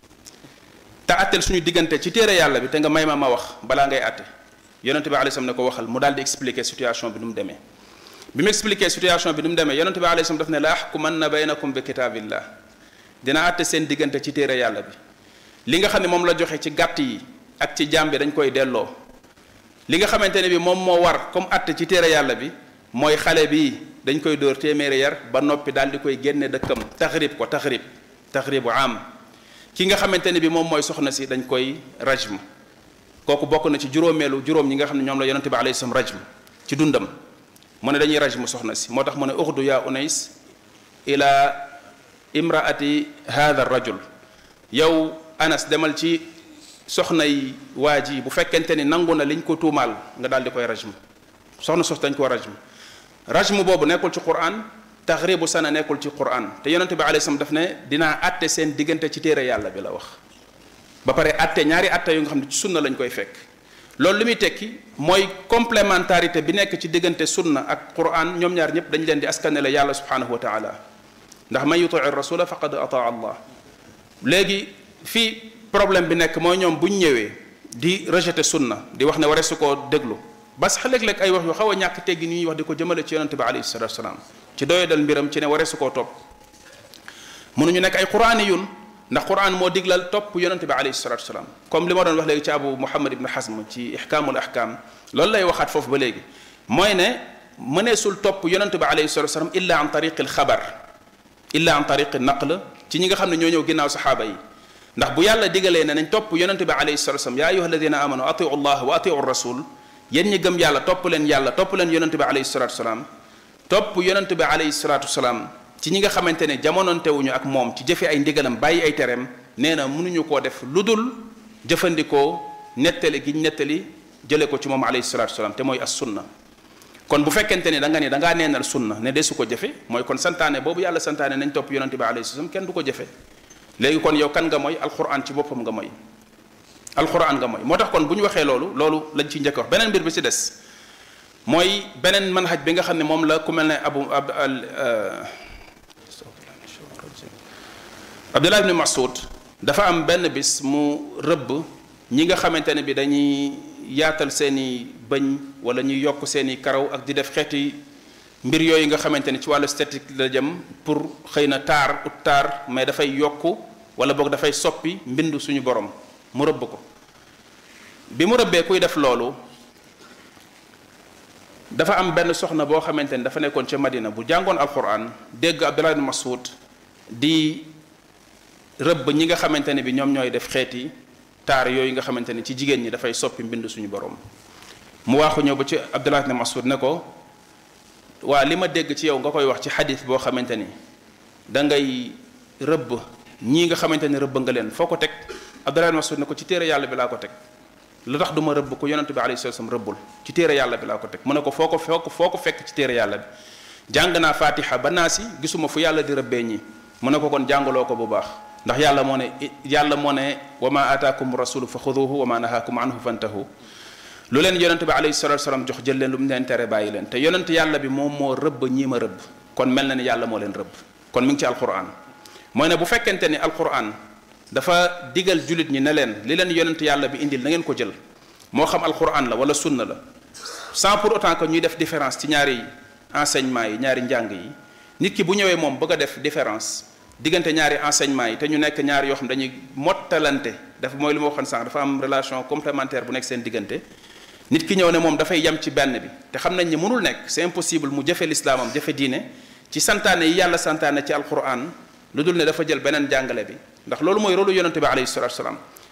te atteel suñu diggante ci téere yàlla bi te nga may ma ma wax balaa ngay atte yonente bi alayhi salaam ne ko waxal mu daal di expliquer situation bi nu mu demee bi mu expliquer situation bi nu mu demee yonente bi alayhi salaam daf ne la axkumanna baynakum bi kitaabillah dina atte seen diggante ci téere yàlla bi li nga xam ne moom la joxe ci gàtt yi ak ci jaam bi dañ koy delloo li nga xamante ne bi moom moo war comme atte ci téere yàlla bi mooy xale bi dañ koy dóor téeméeri yar ba noppi daal di koy génne dëkkam taxrib ko taxrib taxribu am ki nga xamante ne bi moom mooy soxna si dañ koy rajm kooku bokk na ci juróomeelu juróom ñi nga xam ne ñoom la yonente bi alayhi salaam rajm ci dundam mu ne dañuy rajm soxna si moo tax mu ne uxdu yaa unays ila imraati hadha rajul yow anas demal ci soxnay waa ji bu fekkente ni nangu na liñ ko tuumaal nga daal di koy rajm soxna sos dañ ko rajm rajm boobu nekkul ci quran taxribu sana nekkul ci quran te yonente bi alayhi salaam daf ne dinaa atte seen diggante ci téere yàlla bi la wax ba pare atte ñaari atte yu nga xam ne ci sunna lañ koy fekk loolu li muy tekki mooy complémentarité bi nekk ci diggante sunna ak quran ñoom ñaar ñëpp dañ leen di askanele yàlla subhanahu wa taala ndax man yutii rasula faqad ataa allah léegi fii problème bi nekk mooy ñoom bu ñu ñëwee di rejeter sunna di wax ne ware su koo déglu ba sax léeg-léeg ay wax yu xaw a ñàkk teggi ni ñuy wax di ko jëmale ci yonente bi alayhi salatu wasalaam ci doyadal mbiram ci ne ware su koo topp mënuñu nekk ay quraani yun ndax quran moo diglal topp yonente bi alayhi salatu wasalaam comme li ma doon wax léegi ci abu muhammad ibn hasm ci ihkaamul ahkam loolu lay waxaat foofu ba léegi mooy ne mëneesul topp yonente bi alayhi salatu wasalaam illa an tariqi alxabar illa an tariqi naql ci ñi nga xam ne ñoo ñëw ginnaaw saxaaba yi ndax bu yàlla digalee ne nañ topp yonente bi alayhi salatu wasalaam yaa ayuha alladina amanu atiu allah wa atiu rasul yéen ñi gëm yàlla topp leen yàlla topp leen yonente bi alayhi salatu wasalaam topp yonente bi alayhi salatu wasalaam ci ñi nga xamante ne jamonoontewuñu ak moom ci jëfe ay ndigalam bàyyi ay tereem nee na mënuñu koo def lu dul jëfandikoo nettali gi nettali jële ko ci moom alayhi salatu wasalaam te mooy as sunna kon bu fekkente ni da nga ni da ngaa neenal sunna ne desu ko jëfe mooy kon santaane boobu yàlla santaane nañ topp yonente bi alayhi salaam kenn du ko jëfe léegi kon yow kan nga mooy alquran ci boppam nga mooy alquran nga mooy moo tax kon bu ñu waxee loolu loolu lañ ci njëkk wax beneen mbir bi ci des mooy beneen manhaj bi nga xam ne moom la ku mel ne abu ab abdullah ibni masud dafa am benn bis mu rëbb ñi nga xamante ne bi dañuy yaatal seeni bëñ wala ñuy yokk seeni karaw ak di def xeeti mbir yooyu nga xamante ni ci wàllu esthétique la jëm pour xëy na taar ut taar mais dafay yokk wala boog dafay soppi mbindu suñu borom mu rëbb ko bi mu rëbbee kuy def loolu dafa am benn soxna boo xamante ni dafa nekkoon ca Madina bu jàngoon alquran dégg Abdullah ibn Mas'ud di rëbb ñi nga xamante ne bi ñoom ñooy def xeeti taar yooyu nga xamante ni ci jigéen ñi dafay soppi mbind suñu borom mu waaxu ñëw ba ci Abdullah ibn Mas'ud ne ko waa li ma dégg ci yow nga koy wax ci xadis boo xamante ni da ngay rëbb ñii nga xamante ni rëbb nga leen foo ko teg Abdullah ibn Mas'ud ne ko ci téere yàlla bi laa ko teg lu tax du ma rëbb ko yonente bi alayhi salaam rëbbul ci téere yàlla bi laa ko teg mu ne ko foo ko foo ko foo ko fekk ci téere yàlla bi jàng naa fatiha ba naa si gisuma fu yàlla di rëbbee ñi mu ne ko kon jàngaloo ko bu baax ndax yàlla moo ne yàlla moo ne wa ma ataakum rasulu fa xuduhu wa ma nahaakum anhu fantahu lu leen yonente bi alayhi salatu salaam jox jël leen lu mu leen tere bàyyi leen te yonente yàlla bi moom moo rëbb ñii ma rëbb kon mel na ni yàlla moo leen rëbb kon mi ngi ci alquran mooy ne bu fekkente ni alquran dafa digal jullit ñi ne leen li leen yonente yàlla bi indil na ngeen ko jël moo xam alquran la wala sunna la sans pour autant que ñuy def différence ci ñaari enseignement yi ñaari njàng yi nit ki bu ñëwee moom bëgg a def différence diggante ñaari enseignement yi te ñu nekk ñaari yoo xam dañuy mottalante dafa mooy li ma waxoon sànq dafa am relation complémentaire bu nekk seen diggante nit ki ñëw ne moom dafay yem ci benn bi te xam nañ ni mënul nekk c'est impossible mu jëfe lislaamam jëfe diine ci santaane yi yàlla santaane ci alquran lu dul ne dafa jël beneen jàngale bi ndax loolu mooy rôlu yonente bi alayhi salatu salaam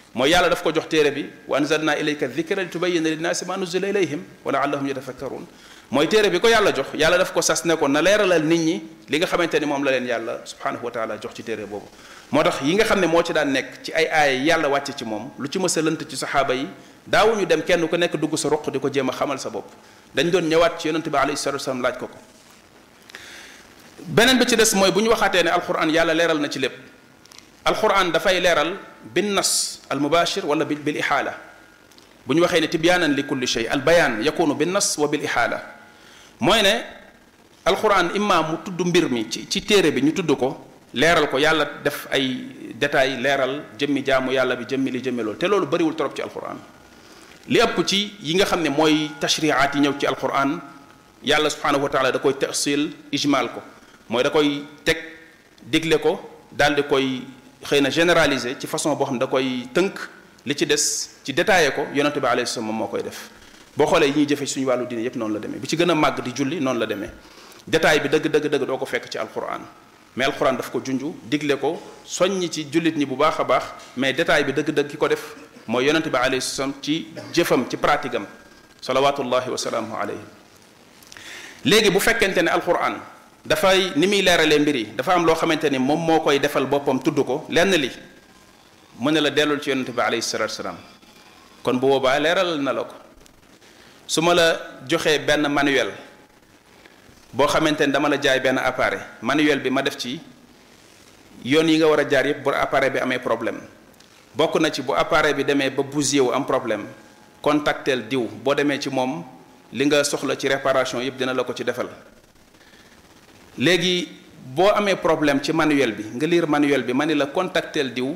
mooy yàlla daf ko jox téere bi wa anzalna ilayka dhikra li tubayyina linnaasi ma nuzila ilayhim wa laallahum yatafakkarun mooy téere bi ko yàlla jox yàlla daf ko sas ne ko na leeralal nit ñi li nga xamante ni moom la leen yàlla subhanahu wa taala jox ci téere boobu moo tax yi nga xam ne moo ci daan nekk ci ay aaya yàlla wàcce ci moom lu ci mës a lënt ci saxaaba yi daawuñu dem kenn ku nekk dugg sa ruq di ko jéem a xamal sa bopp dañ doon ñëwaat ci yonente bi alayhi salatu wasalam laaj ko ko beneen bi ci des mooy bu ñu waxaatee ne alquran yàlla leeral na ci lépp alquran dafay leeral bin nas al mubashir wala bil bil ihaala bu ñu waxee ne tibyaanan li kulli shay al bayaan yakunu bin nas wa bil ihaala mooy ne alquran imma mu tudd mbir mi ci ci téere bi ñu tudd ko leeral ko yàlla def ay détails leeral jëmmi jaamu yàlla bi jëmmi li jëmmi loolu te loolu bëriwul trop ci alquran li ëpp ci yi nga xam ne mooy tashriaat yi ñëw ci alquran yàlla subhanahu wa taala da koy tasil ijmal ko mooy da koy teg digle ko daal di koy xëy na généraliser ci façon boo xam ne da koy tënk li ci des ci détaillé ko yonente bi alayhi salaam moom moo koy def boo xoolee yi ñuy jëfe suñu wàllu diine yépp noonu la demee bi ci gën a màgg di julli noonu la demee détail bi dëgg dëgg dëgg doo ko fekk ci alquran mais alquran daf ko junju digle ko soññi ci jullit ñi bu baax a baax mais détail bi dëgg dëgg ki ko def mooy yonente bi alayhi salaam ci jëfam ci pratique am salawatullahi wa salaamuhu alayhi léegi bu fekkente ne alquran dafay ni muy leeralee mbir yi dafa am loo xamante ni moom moo koy defal boppam tudd ko lenn li mu ne la dellul ci yonente bi alayhi salatu salaam kon bu boobaa leeral na la ko su ma la joxee benn manuel boo xamante ni dama la jaay benn appareil manuel bi ma def ci yoon yi nga war a jaar yépp bu appareil bi amee problème bokk na ci bu appareil bi demee ba bousillé wu am problème contactel diw boo demee ci moom li nga soxla ci réparation yépp dina la ko ci defal léegi boo amee problème ci manuel bi nga lire manuel bi ma ni la contactel diw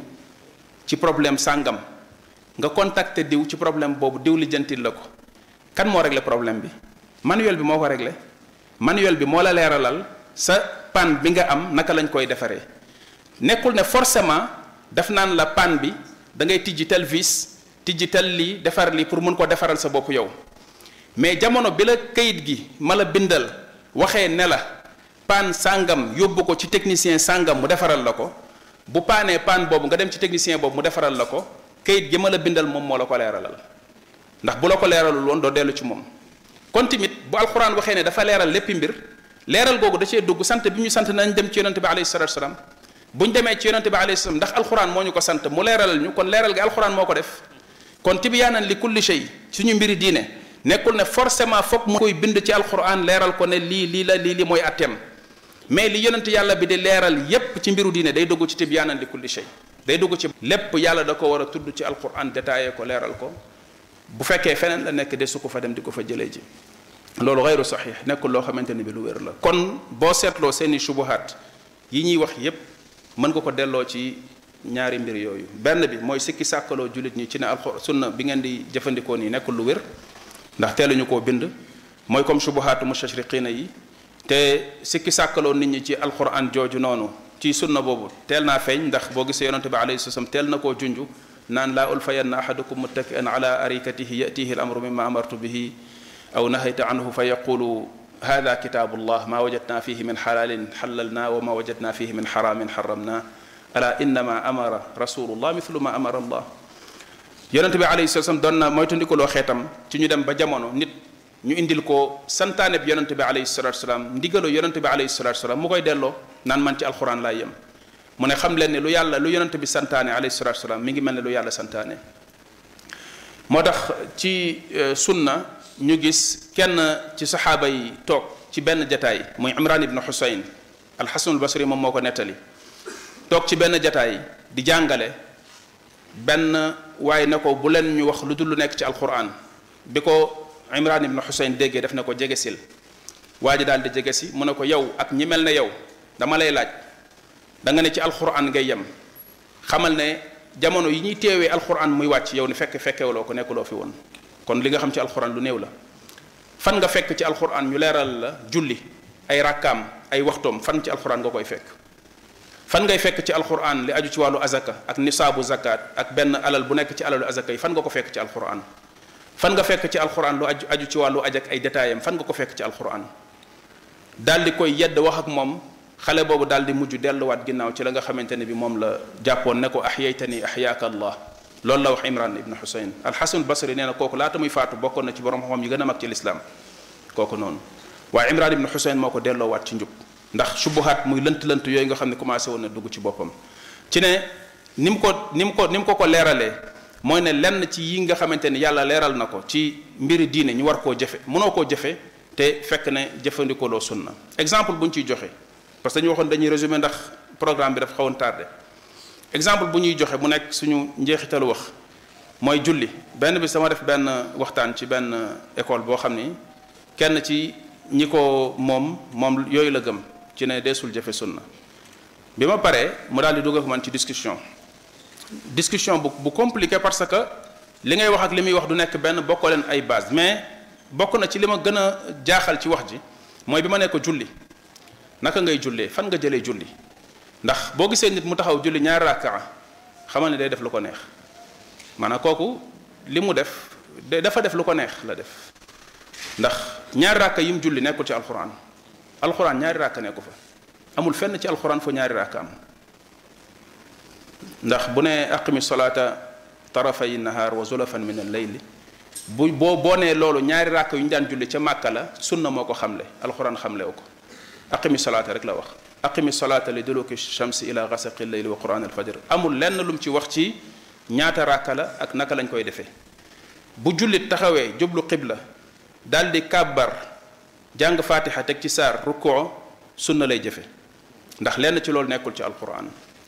ci problème sàngam nga contacter diw ci problème boobu diw li jëntil la ko kan moo réglé problème bi manuel bi moo ko réglé manuel bi moo la leeralal sa panne bi nga am naka lañ koy defaree nekkul ne forcément daf naan la panne bi da ngay tijji tel vis tijji tel lii defar lii pour mun ko defaral sa bopp yow mais jamono bi la kayit gi ma la bindal waxee ne la panne sàngam yóbbu ko ci technicien sàngam mu defaral la ko bu paanee panne boobu nga dem ci technicien boobu mu defaral la ko kayit gi ma la bindal moom moo la ko leeralal ndax bu la ko leeralul woon doo dellu ci moom kon tamit bu alxuraan waxee ne dafa leeral léppi mbir leeral googu da cee dugg sant bi ñu sant nañ dem ci yonente bi alayhi salatu salaam bu ñu demee ci yonente bi alayhi salaam ndax alxuraan moo ñu ko sant mu leeralal ñu kon leeral gi alxuraan moo ko def kon tibyaanan li kulli shay suñu mbiri diine nekkul ne forcément foog mu koy bind ci alxuraan leeral ko ne lii lii la lii li mooy atteem mais li yonente yàlla bi di leeral yépp ci mbiru diine day dugg ci tibyaanan li kulli shay day dugg ci lépp yàlla da ko war a tudd ci alxuraan détaillé ko leeral ko bu fekkee feneen la nekk de su ko fa dem di ko fa jëlee ji loolu xayru saxiix nekkul loo xamante ni bi lu wér la kon boo seetloo seeni subuhaat yi ñuy wax yépp mën nga ko delloo ci ñaari mbir yooyu benn bi mooy sikki sàkkaloo jullit ñi ci ne alxur sunna bi ngeen di jëfandikoo nii nekkul lu wér ndax teeluñu koo bind mooy comme subuhaatu mustashriqina yi te sikki sàkkaloo nit ñi ci alquran jooju noonu ci sunna boobu teel naa feeñ ndax boo gisee yonente bi alayhi salaam teel na koo junju naan laa ulfayanna ahadukum muttaki'an ala arikatihi yatihi al amru mimma amartu bihi aw nahayta anhu fa yaqulu hada kitabu llah ma wajadna fihi min xalalin xalalna wa ma wajadna fihi min xaramin xaramna ala innama amara rasulullah mithlu ma amara allah yonente bi alayhi salaam doon na moytandikuloo xeetam ci ñu dem ba jamono nit ñu indil ko santaane bi yonente bi alayhi salatu salaam ndigaloo yonente bi alayhi salatu salaam mu koy delloo naan man ci alquran laay yem mu ne xam leen ne lu yàlla lu yonente bi santaane alayhi salatu salaam mi ngi mel ne lu yàlla santaane moo tax ci sunna ñu gis kenn ci saxaaba yi toog ci benn jataay muy imran ibn xusayn alxasanul basri moom moo ko nettali toog ci benn jataay di jàngale benn waaye ne ko bu leen ñu wax lu dul lu nekk ci alquran bi ko imran ibn xusayn déggee def na ko jege sil waa ji daal di jege si mu ne ko yow ak ñi mel ne yow dama lay laaj da nga ne ci alquran ngay yem xamal ne jamono yi ñuy teewee alquran muy wàcc yow ni fekk fekkewuloo ko nekkuloo fi woon kon li nga xam ci alquran lu néew la fan nga fekk ci alquran ñu leeral la julli ay rakkaam ay waxtoom fan ci alquran nga koy fekk fan ngay fekk ci alquran li aju ci wàllu azaka ak nisaabu zakat ak benn alal bu nekk ci alalu azaka yi fan nga ko fekk ci alquran fan nga fekk ci alquran lu aju aju ci wàllu aj ak ay détaayam fan nga ko fekk ci alquran daal di koy yedd wax ak moom xale boobu daal di mujj delluwaat ginnaaw ci la nga xamante ne bi moom la jàppoon ne ko ahyaytani ahyaaka allah loolu la wax imran ibn husayn alxasan basri nee na kooku laata muy faatu bokkoon na ci borom xam-xam yi gën a mag ci lislaam kooku noonu waaye imran ibn husayn moo ko delloowaat ci njub ndax subuhaat muy lënt-lënt yooyu nga xam ne commencé woon na dugg ci boppam ci ne ni mu ko ni mu ko ni mu ko ko leeralee mooy ne lenn ci yi nga xamante ni yàlla leeral na ko ci mbiri diine ñu war koo jëfe mënoo koo jëfe te fekk ne jëfandikoo loo sunna exemple bu ñu ciy joxe parce que dañu waxoon dañuy résumé ndax programme bi dafa xawoon tardé exemple bu ñuy joxe mu nekk suñu njeexitalu wax mooy julli benn bi sama def benn waxtaan ci benn école boo xam ni kenn ci ñi ko moom moom yooyu la gëm ci ne deesul jëfe sunna bi ma paree mu daal di dugg ak man ci discussion discussion bu bu compliqué parce que li ngay wax ak li muy wax du nekk benn bokkoo leen ay base mais bokk na ci li ma gën a jaaxal ci wax ji mooy bi ma ne ko julli naka ngay jullee fan nga jëlee julli ndax boo gisee nit mu taxaw julli ñaari rakkaa xamal ne day def lu ko neex maanaam kooku li mu def dafa def lu ko neex la def ndax ñaari rakka yi mu julli nekkul ci alxuraan alxuraan ñaari rakka nekku fa amul fenn ci alxuraan foo ñaari rakka am ndax bu ne aqimi solata tarafay nahar wa zulafan min al-layli bu boo boo nee loolu ñaari rakk yu ñu daan julli ca màkka la sunna moo ko xamle alxuraan xamlewu ko aqimi solata rek la wax aqimi solata li duluki shamsi ila gasaqi layli wa quran alfajr amul lenn lu mu ci wax ci ñaata rakka la ak naka lañ koy defee bu jullit taxawee jublu qibla daal di kàbbar jàng fatiha teg ci saar rukkoo sunna lay jëfe ndax lenn ci loolu nekkul ci alquran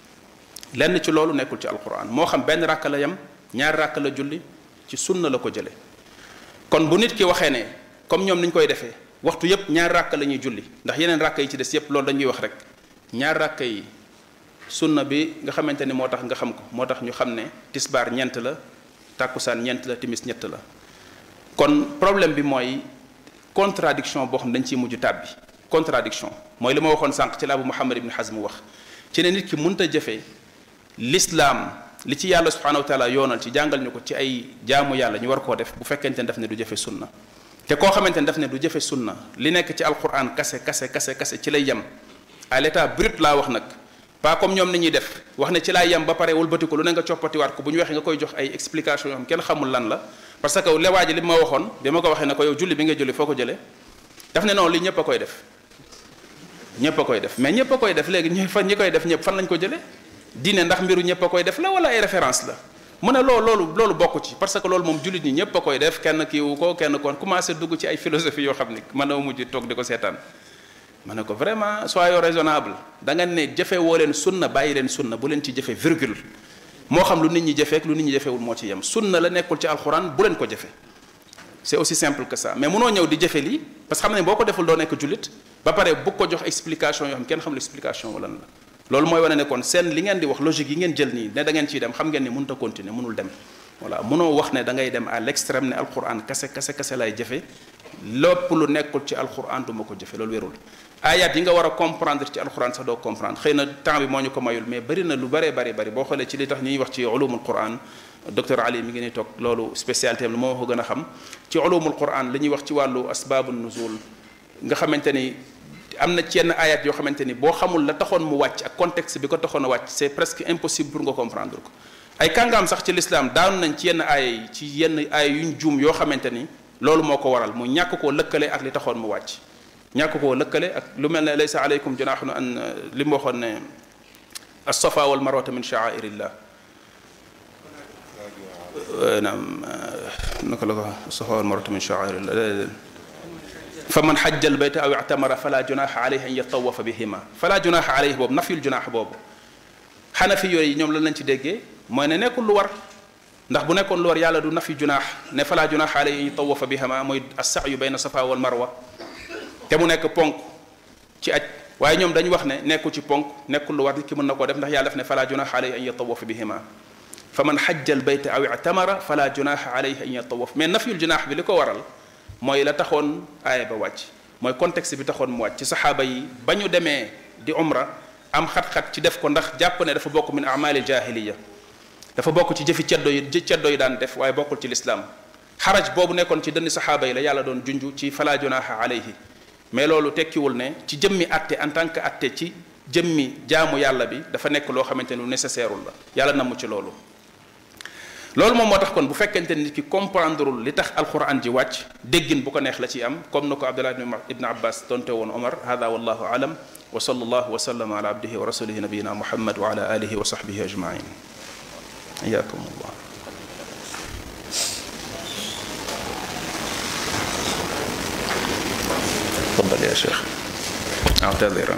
lenn ci loolu nekkul ci alquran moo xam benn rakk la yem ñaari rakk la julli ci sunna la ko jële kon bu nit ki waxee ne comme ñoom ni ñu koy defee waxtu yépp ñaari rakk la ñuy julli ndax yeneen rakk yi ci des yépp loolu dañuy wax rek ñaari rakk yi sunna bi nga xamante ni moo tax nga xam ko moo tax ñu xam ne tisbaar ñeent la tàkkusaan ñeent la timis ñett la kon problème bi mooy contradiction boo xam ne dañ ciy mujj tàbbi contradiction mooy li ma waxoon sànq ci la Abu Muhammad ibn Hazm wax ci ne nit ki mënta jëfee l'islam li ci yàlla subhanahu wa taala yoonal ci jàngal ñu ko ci ay jaamu yàlla ñu war koo def bu fekkente ne daf ne du jëfe sunna te koo xamante ne daf ne du jëfe sunna li nekk ci alquran kase kase kase kase ci lay yem à l'état brut laa wax nag pas comme ñoom ni ñuy def wax ne ci laay yem ba pare wëlbati ko lu ne nga coppatiwaat ko bu ñu waxee nga koy jox ay explication yoo xam kenn xamul lan la parce que lewaa ji li ma waxoon bi ma ko waxee ne ko yow julli bi nga julli foo ko jëlee daf ne non li ñëpp a koy def ñëpp a koy def mais ñëpp a koy def léegi ñi fa ñi koy def ñëpp fan lañ ko jëlee diine ndax mbiru ñëpp a koy def la wala ay référence la mu ne loolu loolu loolu bokk ci parce que loolu moom jullit ñi ñëpp a koy def kenn kiiwu ko kenn kon commencé dugg ci ay philosophie yoo xam ni mën na mujj toog di ko seetaan ma ne ko vraiment soyons raisonnable da nga ne jëfe woo leen sunna bàyyi leen sunna bu leen ci jëfe virgule moo xam lu nit ñi jëfeek lu nit ñi jëfewul moo ci yem sunna la nekkul ci alxuraan bu leen ko jëfe c'est aussi simple que ça mais munoo ñëw di jëfe lii parce que xam ne boo ko deful doo nekk jullit ba pare bu ko jox explication yoo xam kenn xamul explication wala lan la loolu mooy wane ne kon seen li ngeen di wax logique yi ngeen jël nii ne da ngeen ciy dem xam ngeen ni mënut a continuer mënul dem voilà munoo wax ne da ngay dem à l'extrême ne alquran kase kase kase lay jëfe lépp lu nekkul ci alquran du ma ko jëfe loolu wérul ayat yi nga war a comprendre ci alquran sax doo comprendre xëy na temps bi moo ñu ko mayul mais bari na lu bëree bëri bëri boo xoolee ci li tax ñuy wax ci ulumul quran docteur Ali mi ngi ni toog loolu spécialité am la moo ko gën a xam ci ulumul quran li ñuy wax ci wàllu asbabu nuzul nga xamante ni am na ci yenn ayat yoo xamante ni boo xamul la taxoon mu wàcc ak contexte bi ko taxoon a wàcc c'est presque impossible pour nga comprendre ko ay kàngaam sax ci l'islam daanu nañ ci yenn aaya yi ci yenn aaya yuñ juum yoo xamante ni loolu moo ko waral mu ñàkk koo lëkkale ak li taxoon mu wàcc ñàkk koo lëkkale ak lu mel ne laysa aleykum junahun an li mu waxoon ne as-safa wal marwata min sha'airillah naam naka la ko as-safa wal marwata min sha'airillah fa man xajja al bayta aw i'tamara fala junaha alayhi an yatawafa bihima fala junaha alayhi boobu nafyul junaax boobu xanafi yooyu ñoom lan lañ ci déggee mooy ne nekkul lu war ndax bu nekkoon lu war yàlla du nafi junaax ne fala junaha alayhi an yatawafa bihima mooy as-sa'yu bayna safa wal marwa te mu nekk ponk ci aj waaye ñoom dañu wax ne nekkul ci ponk nekkul lu war nit ki mën na koo def ndax yàlla def ne fala junaha alayhi an yatawafa bihima fa man xajja al bayta aw i'tamara fala junaha alayhi an yatawaf mais nafyul junaax bi li ko waral mooy la taxoon aaya ba wàcc mooy contexte bi taxoon mu wàcc ci saxaaba yi ba ñu demee di umra am xat-xat ci def ko ndax jàpp ne dafa bokk min amali jahiliya dafa bokk ci jëfi ceddo yi ceddo yi daan def waaye bokkul ci lislaam xaraj boobu nekkoon ci dënn saxaaba yi la yàlla doon junj ci fala junaha alayhi mais loolu tekkiwul ne ci jëmmi atte en tant que atte ci jëmmi jaamu yàlla bi dafa nekk loo xamante ni lu nécessaire la yàlla namu ci loolu loolu moom moo tax kon bu fekkente nit ki comprendreul li tax alquran ji wàcc déggin bu ko neex la ci am comme na ko abdullah ibn abbas tonte woon omar hada wallahu alam wa sallallahu wa sallama ala abdihi wa rasulihi nabiyina muhammad wa ala alihi wa sahbihi ajmain iyakum allah تفضل يا شيخ اعتذر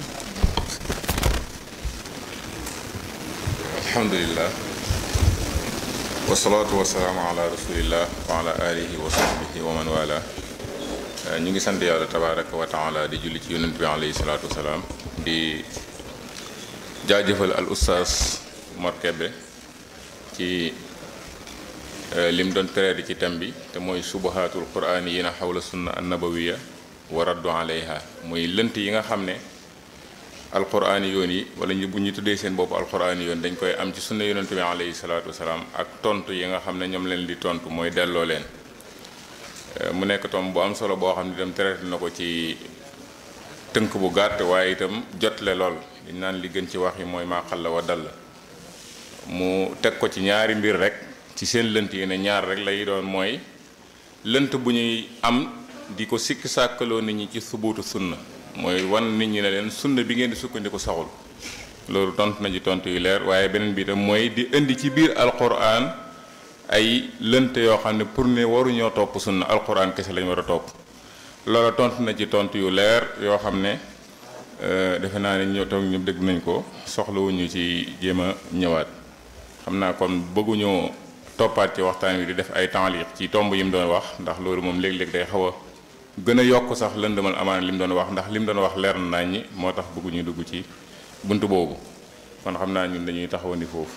alhamdulillah wasalaatu wasalaamu ala rasulillah wa ala alihi wa sahbihi wa man wala ñu ngi sant yàlla tabaraka wa taala di julli ci yonent bi alayhi salaatu wasalaam di jaajëfal al ustaas Mor Kébé ci lim doon traité ci thème bi te mooy subahatul quraan yi na xawla sunna annabawiya wa raddu alayha muy lënt yi nga xam ne alquraan yoon yi wala ñu bu ñu tuddee seen bopp alquraan yoon dañ koy am ci sunna yonent bi alayhi salaatu wasalaam ak tontu yi nga xam ne ñoom leen di tontu mooy delloo leen mu nekk tom bu am solo boo xam ne itam traité na ko ci tënk bu gàtt waaye itam jotle lool liñ naan li gën ci wax yi mooy maa xalla wa dal mu teg ko ci ñaari mbir rek ci seen lënt yi ne ñaar rek lay doon mooy lënt bu ñuy am di ko sikki sàkkaloo nit ñi ci subuutu sunna mooy wan nit ñi ne leen sunna bi ngeen di sukkandiku saxul loolu tontu na ci tontu yu leer waaye beneen bi itam mooy di indi ci biir alquran ay lënt yoo xam ne pour ne waruñoo topp sunna alquran kese lañ war a topp loolu tontu na ci tontu yu leer yoo xam ne defe naa ne ñoo toog ñëpp dégg nañ ko soxlawuñu ci jéem a ñëwaat xam naa kon bëgguñoo toppaat ci waxtaan wi di def ay taaliq ci tomb yi mu doon wax ndax loolu moom léeg-léeg day xaw a gën a yokk sax lëndëmal amaana li mu doon wax ndax li mu doon wax leer na nañ ñi moo tax bëgguñu dugg ci bunt boobu kon xam naa ñun dañuy taxawandi foofu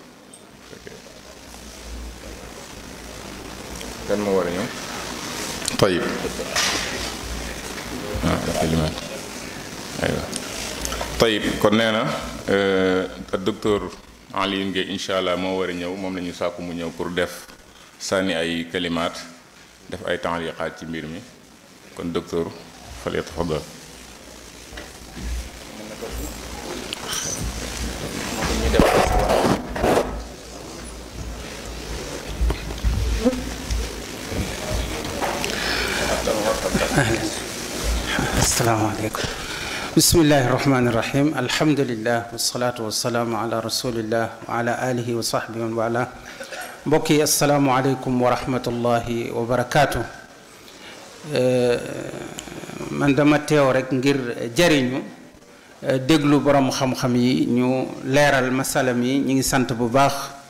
kan moo war a ñëw tayib ah kalimaat aywa tayib kon nee na docteur Alioune Gueye incha allah moo war a ñëw moom la ñu sàkku mu ñëw pour def sànni ay kalimaat def ay taaliqaat ci mbir mi kon docteur fal yatafaddal asalaamaaleykum bismillahi irrahmani irrahim alhamdulillah wasalaatu wasalaamu ala rasulillah wa ala alihi wa sahbihi wa wala mbokk yi asalaamualeykum wa rahmatullahi wa barakaatu man dama teew rek ngir jariñu déglu borom xam-xam yi ñu leeral masalam yi ñu ngi sant bu baax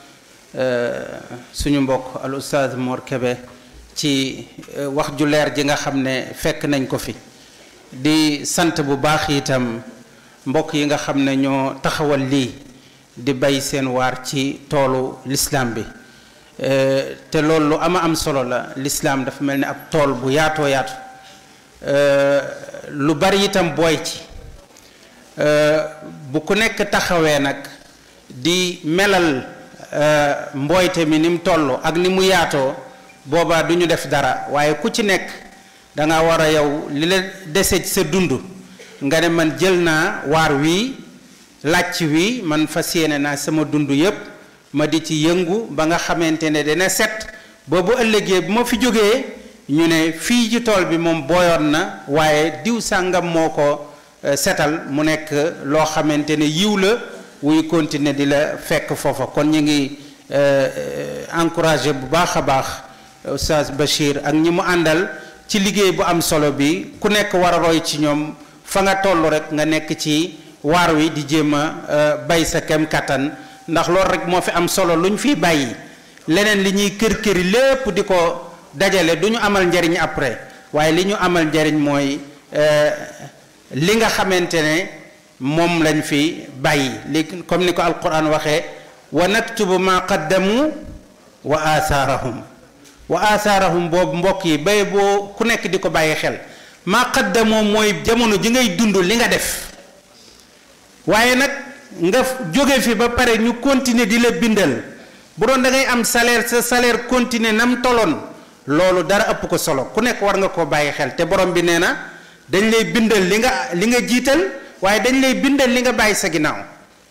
suñu mbokk al ustaaz Mor Kébé ci wax ju leer ji nga xam ne fekk nañ ko fi di sant bu baax itam mbokk yi nga xam ne ñoo taxawal lii di bay seen waar ci toolu lislaam bi te loolu lu ama am solo la lislaam dafa mel ni ab tool bu yaatoo yaatu lu bari itam booy ci bu ku nekk taxawee nag di melal mbooyte mi ni mu toll ak ni mu yaatoo boobaa du ñu def dara waaye ku ci nekk da nga war a yow li la dese ci sa dund nga ne man jël naa waar wii làcc wi man fas yéene naa sama dund yépp ma di ci yëngu ba nga xamante ne dana set ba bu ëllëgee bu ma fi jógee ñu ne fii ci tool bi moom booyoon na waaye diw sàngam moo ko setal mu nekk loo xamante ne yiw la wuy continuer di la fekk foofa kon ñu ngi encouragé bu baax a baax Oustaz Bachir ak ñi mu àndal ci liggéey bu am solo bi ku nekk war a roy ci ñoom fa nga toll rek nga nekk ci waar wi di jéem a bay sa kem kattan ndax loolu rek moo fi am solo lu ñu fiy bàyyi leneen li ñuy kër këri lépp di ko dajale du ñu amal njariñ après waaye li ñu amal njariñ mooy li nga xamante ne moom lañ fi bàyyi li comme ni ko alquran waxee wa naktubu ma qaddamu wa athaarahum wa athaarahum boobu mbokk yi bay boo ku nekk di ko bàyyi xel ma qaddamoo mooy jamono ji ngay dund li nga def waaye nag nga jóge fi ba pare ñu continuer di la bindal bu doon da ngay am salaire sa salaire continuer nam toloon loolu dara ëpp ko solo ku nekk war nga koo bàyyi xel te borom bi nee na dañ lay bindal li nga li nga jiital waaye dañ lay bindal li nga bàyyi sa ginnaaw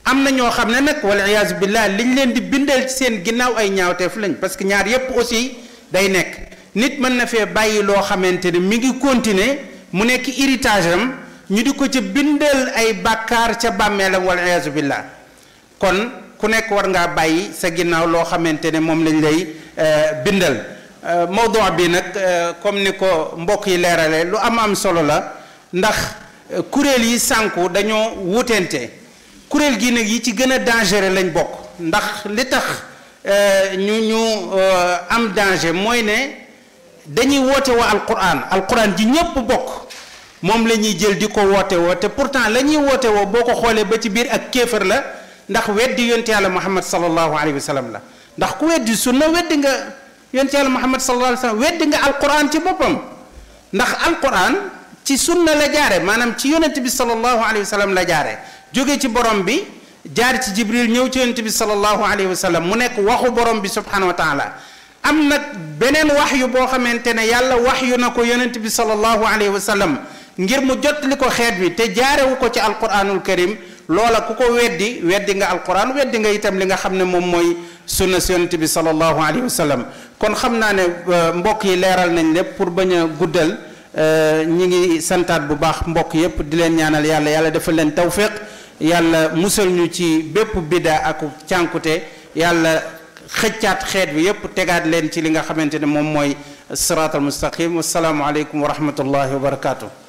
am na ñoo xam ne nag wala iyaazu billah liñ leen di bindal ci seen ginnaaw ay ñaawteef lañ parce que ñaar yépp aussi day nekk nit mën na fee bàyyi loo xamante ne mi ngi continuer mu nekk héritage am ñu di ko ca bindal ay bàkkaar ca bàmmeelam wala iyaazu billah kon ku nekk war ngaa bàyyi sa ginnaaw loo xamante ne moom lañ lay bindal mawdu bi nag comme ni ko mbokk yi leerale lu am am solo la ndax kuréel yi sànku dañoo wutente kuréel gi nag yi ci gën a dangereux lañ bokk ndax li tax ñu ñu am danger mooy ne dañuy woote woo alquran alquran ji ñépp bokk moom la ñuy jël di ko woote woo te pourtant la ñuy woote woo boo ko xoolee ba ci biir ak kéefër la ndax weddi yonte yàlla muhammad sallallahu alayhi wa sallam la ndax ku weddi sunna weddi nga yonte yàlla muhammad sallallahu alayhi wa sallam weddi nga alquran ci boppam ndax alquran ci sunna la jaare maanaam ci yonent bi sallallahu alayhi wa sallam la jaare jóge ci borom bi jaar ci jibril ñëw ci yonent bi sallallahu alayhi wa sallam mu nekk waxu borom bi subhanahu wa taala am nag beneen wax yu boo xamante ne yàlla wax yu na ko yonent bi sallallahu alayhi wa sallam ngir mu jottali ko xeet wi te jaarewu ko ci alquranul karim loola ku ko weddi weddi nga alquran weddi nga itam li nga xam ne moom mooy sunna si yonent bi sallallahu alayhi wa sallam kon xam naa ne mbokk yi leeral nañ lépp pour bañ a guddal ñi ngi santaat bu baax mbokk yépp di leen ñaanal yàlla yàlla defal leen tawfiq yàlla musal ñu ci bépp bidda ak cànkute yàlla xëccaat xeet bi yépp tegaat leen ci li nga xamante ne moom mooy siraatal mustaqim wasalaamu aleykum wa rahmatullahi wa barakatuh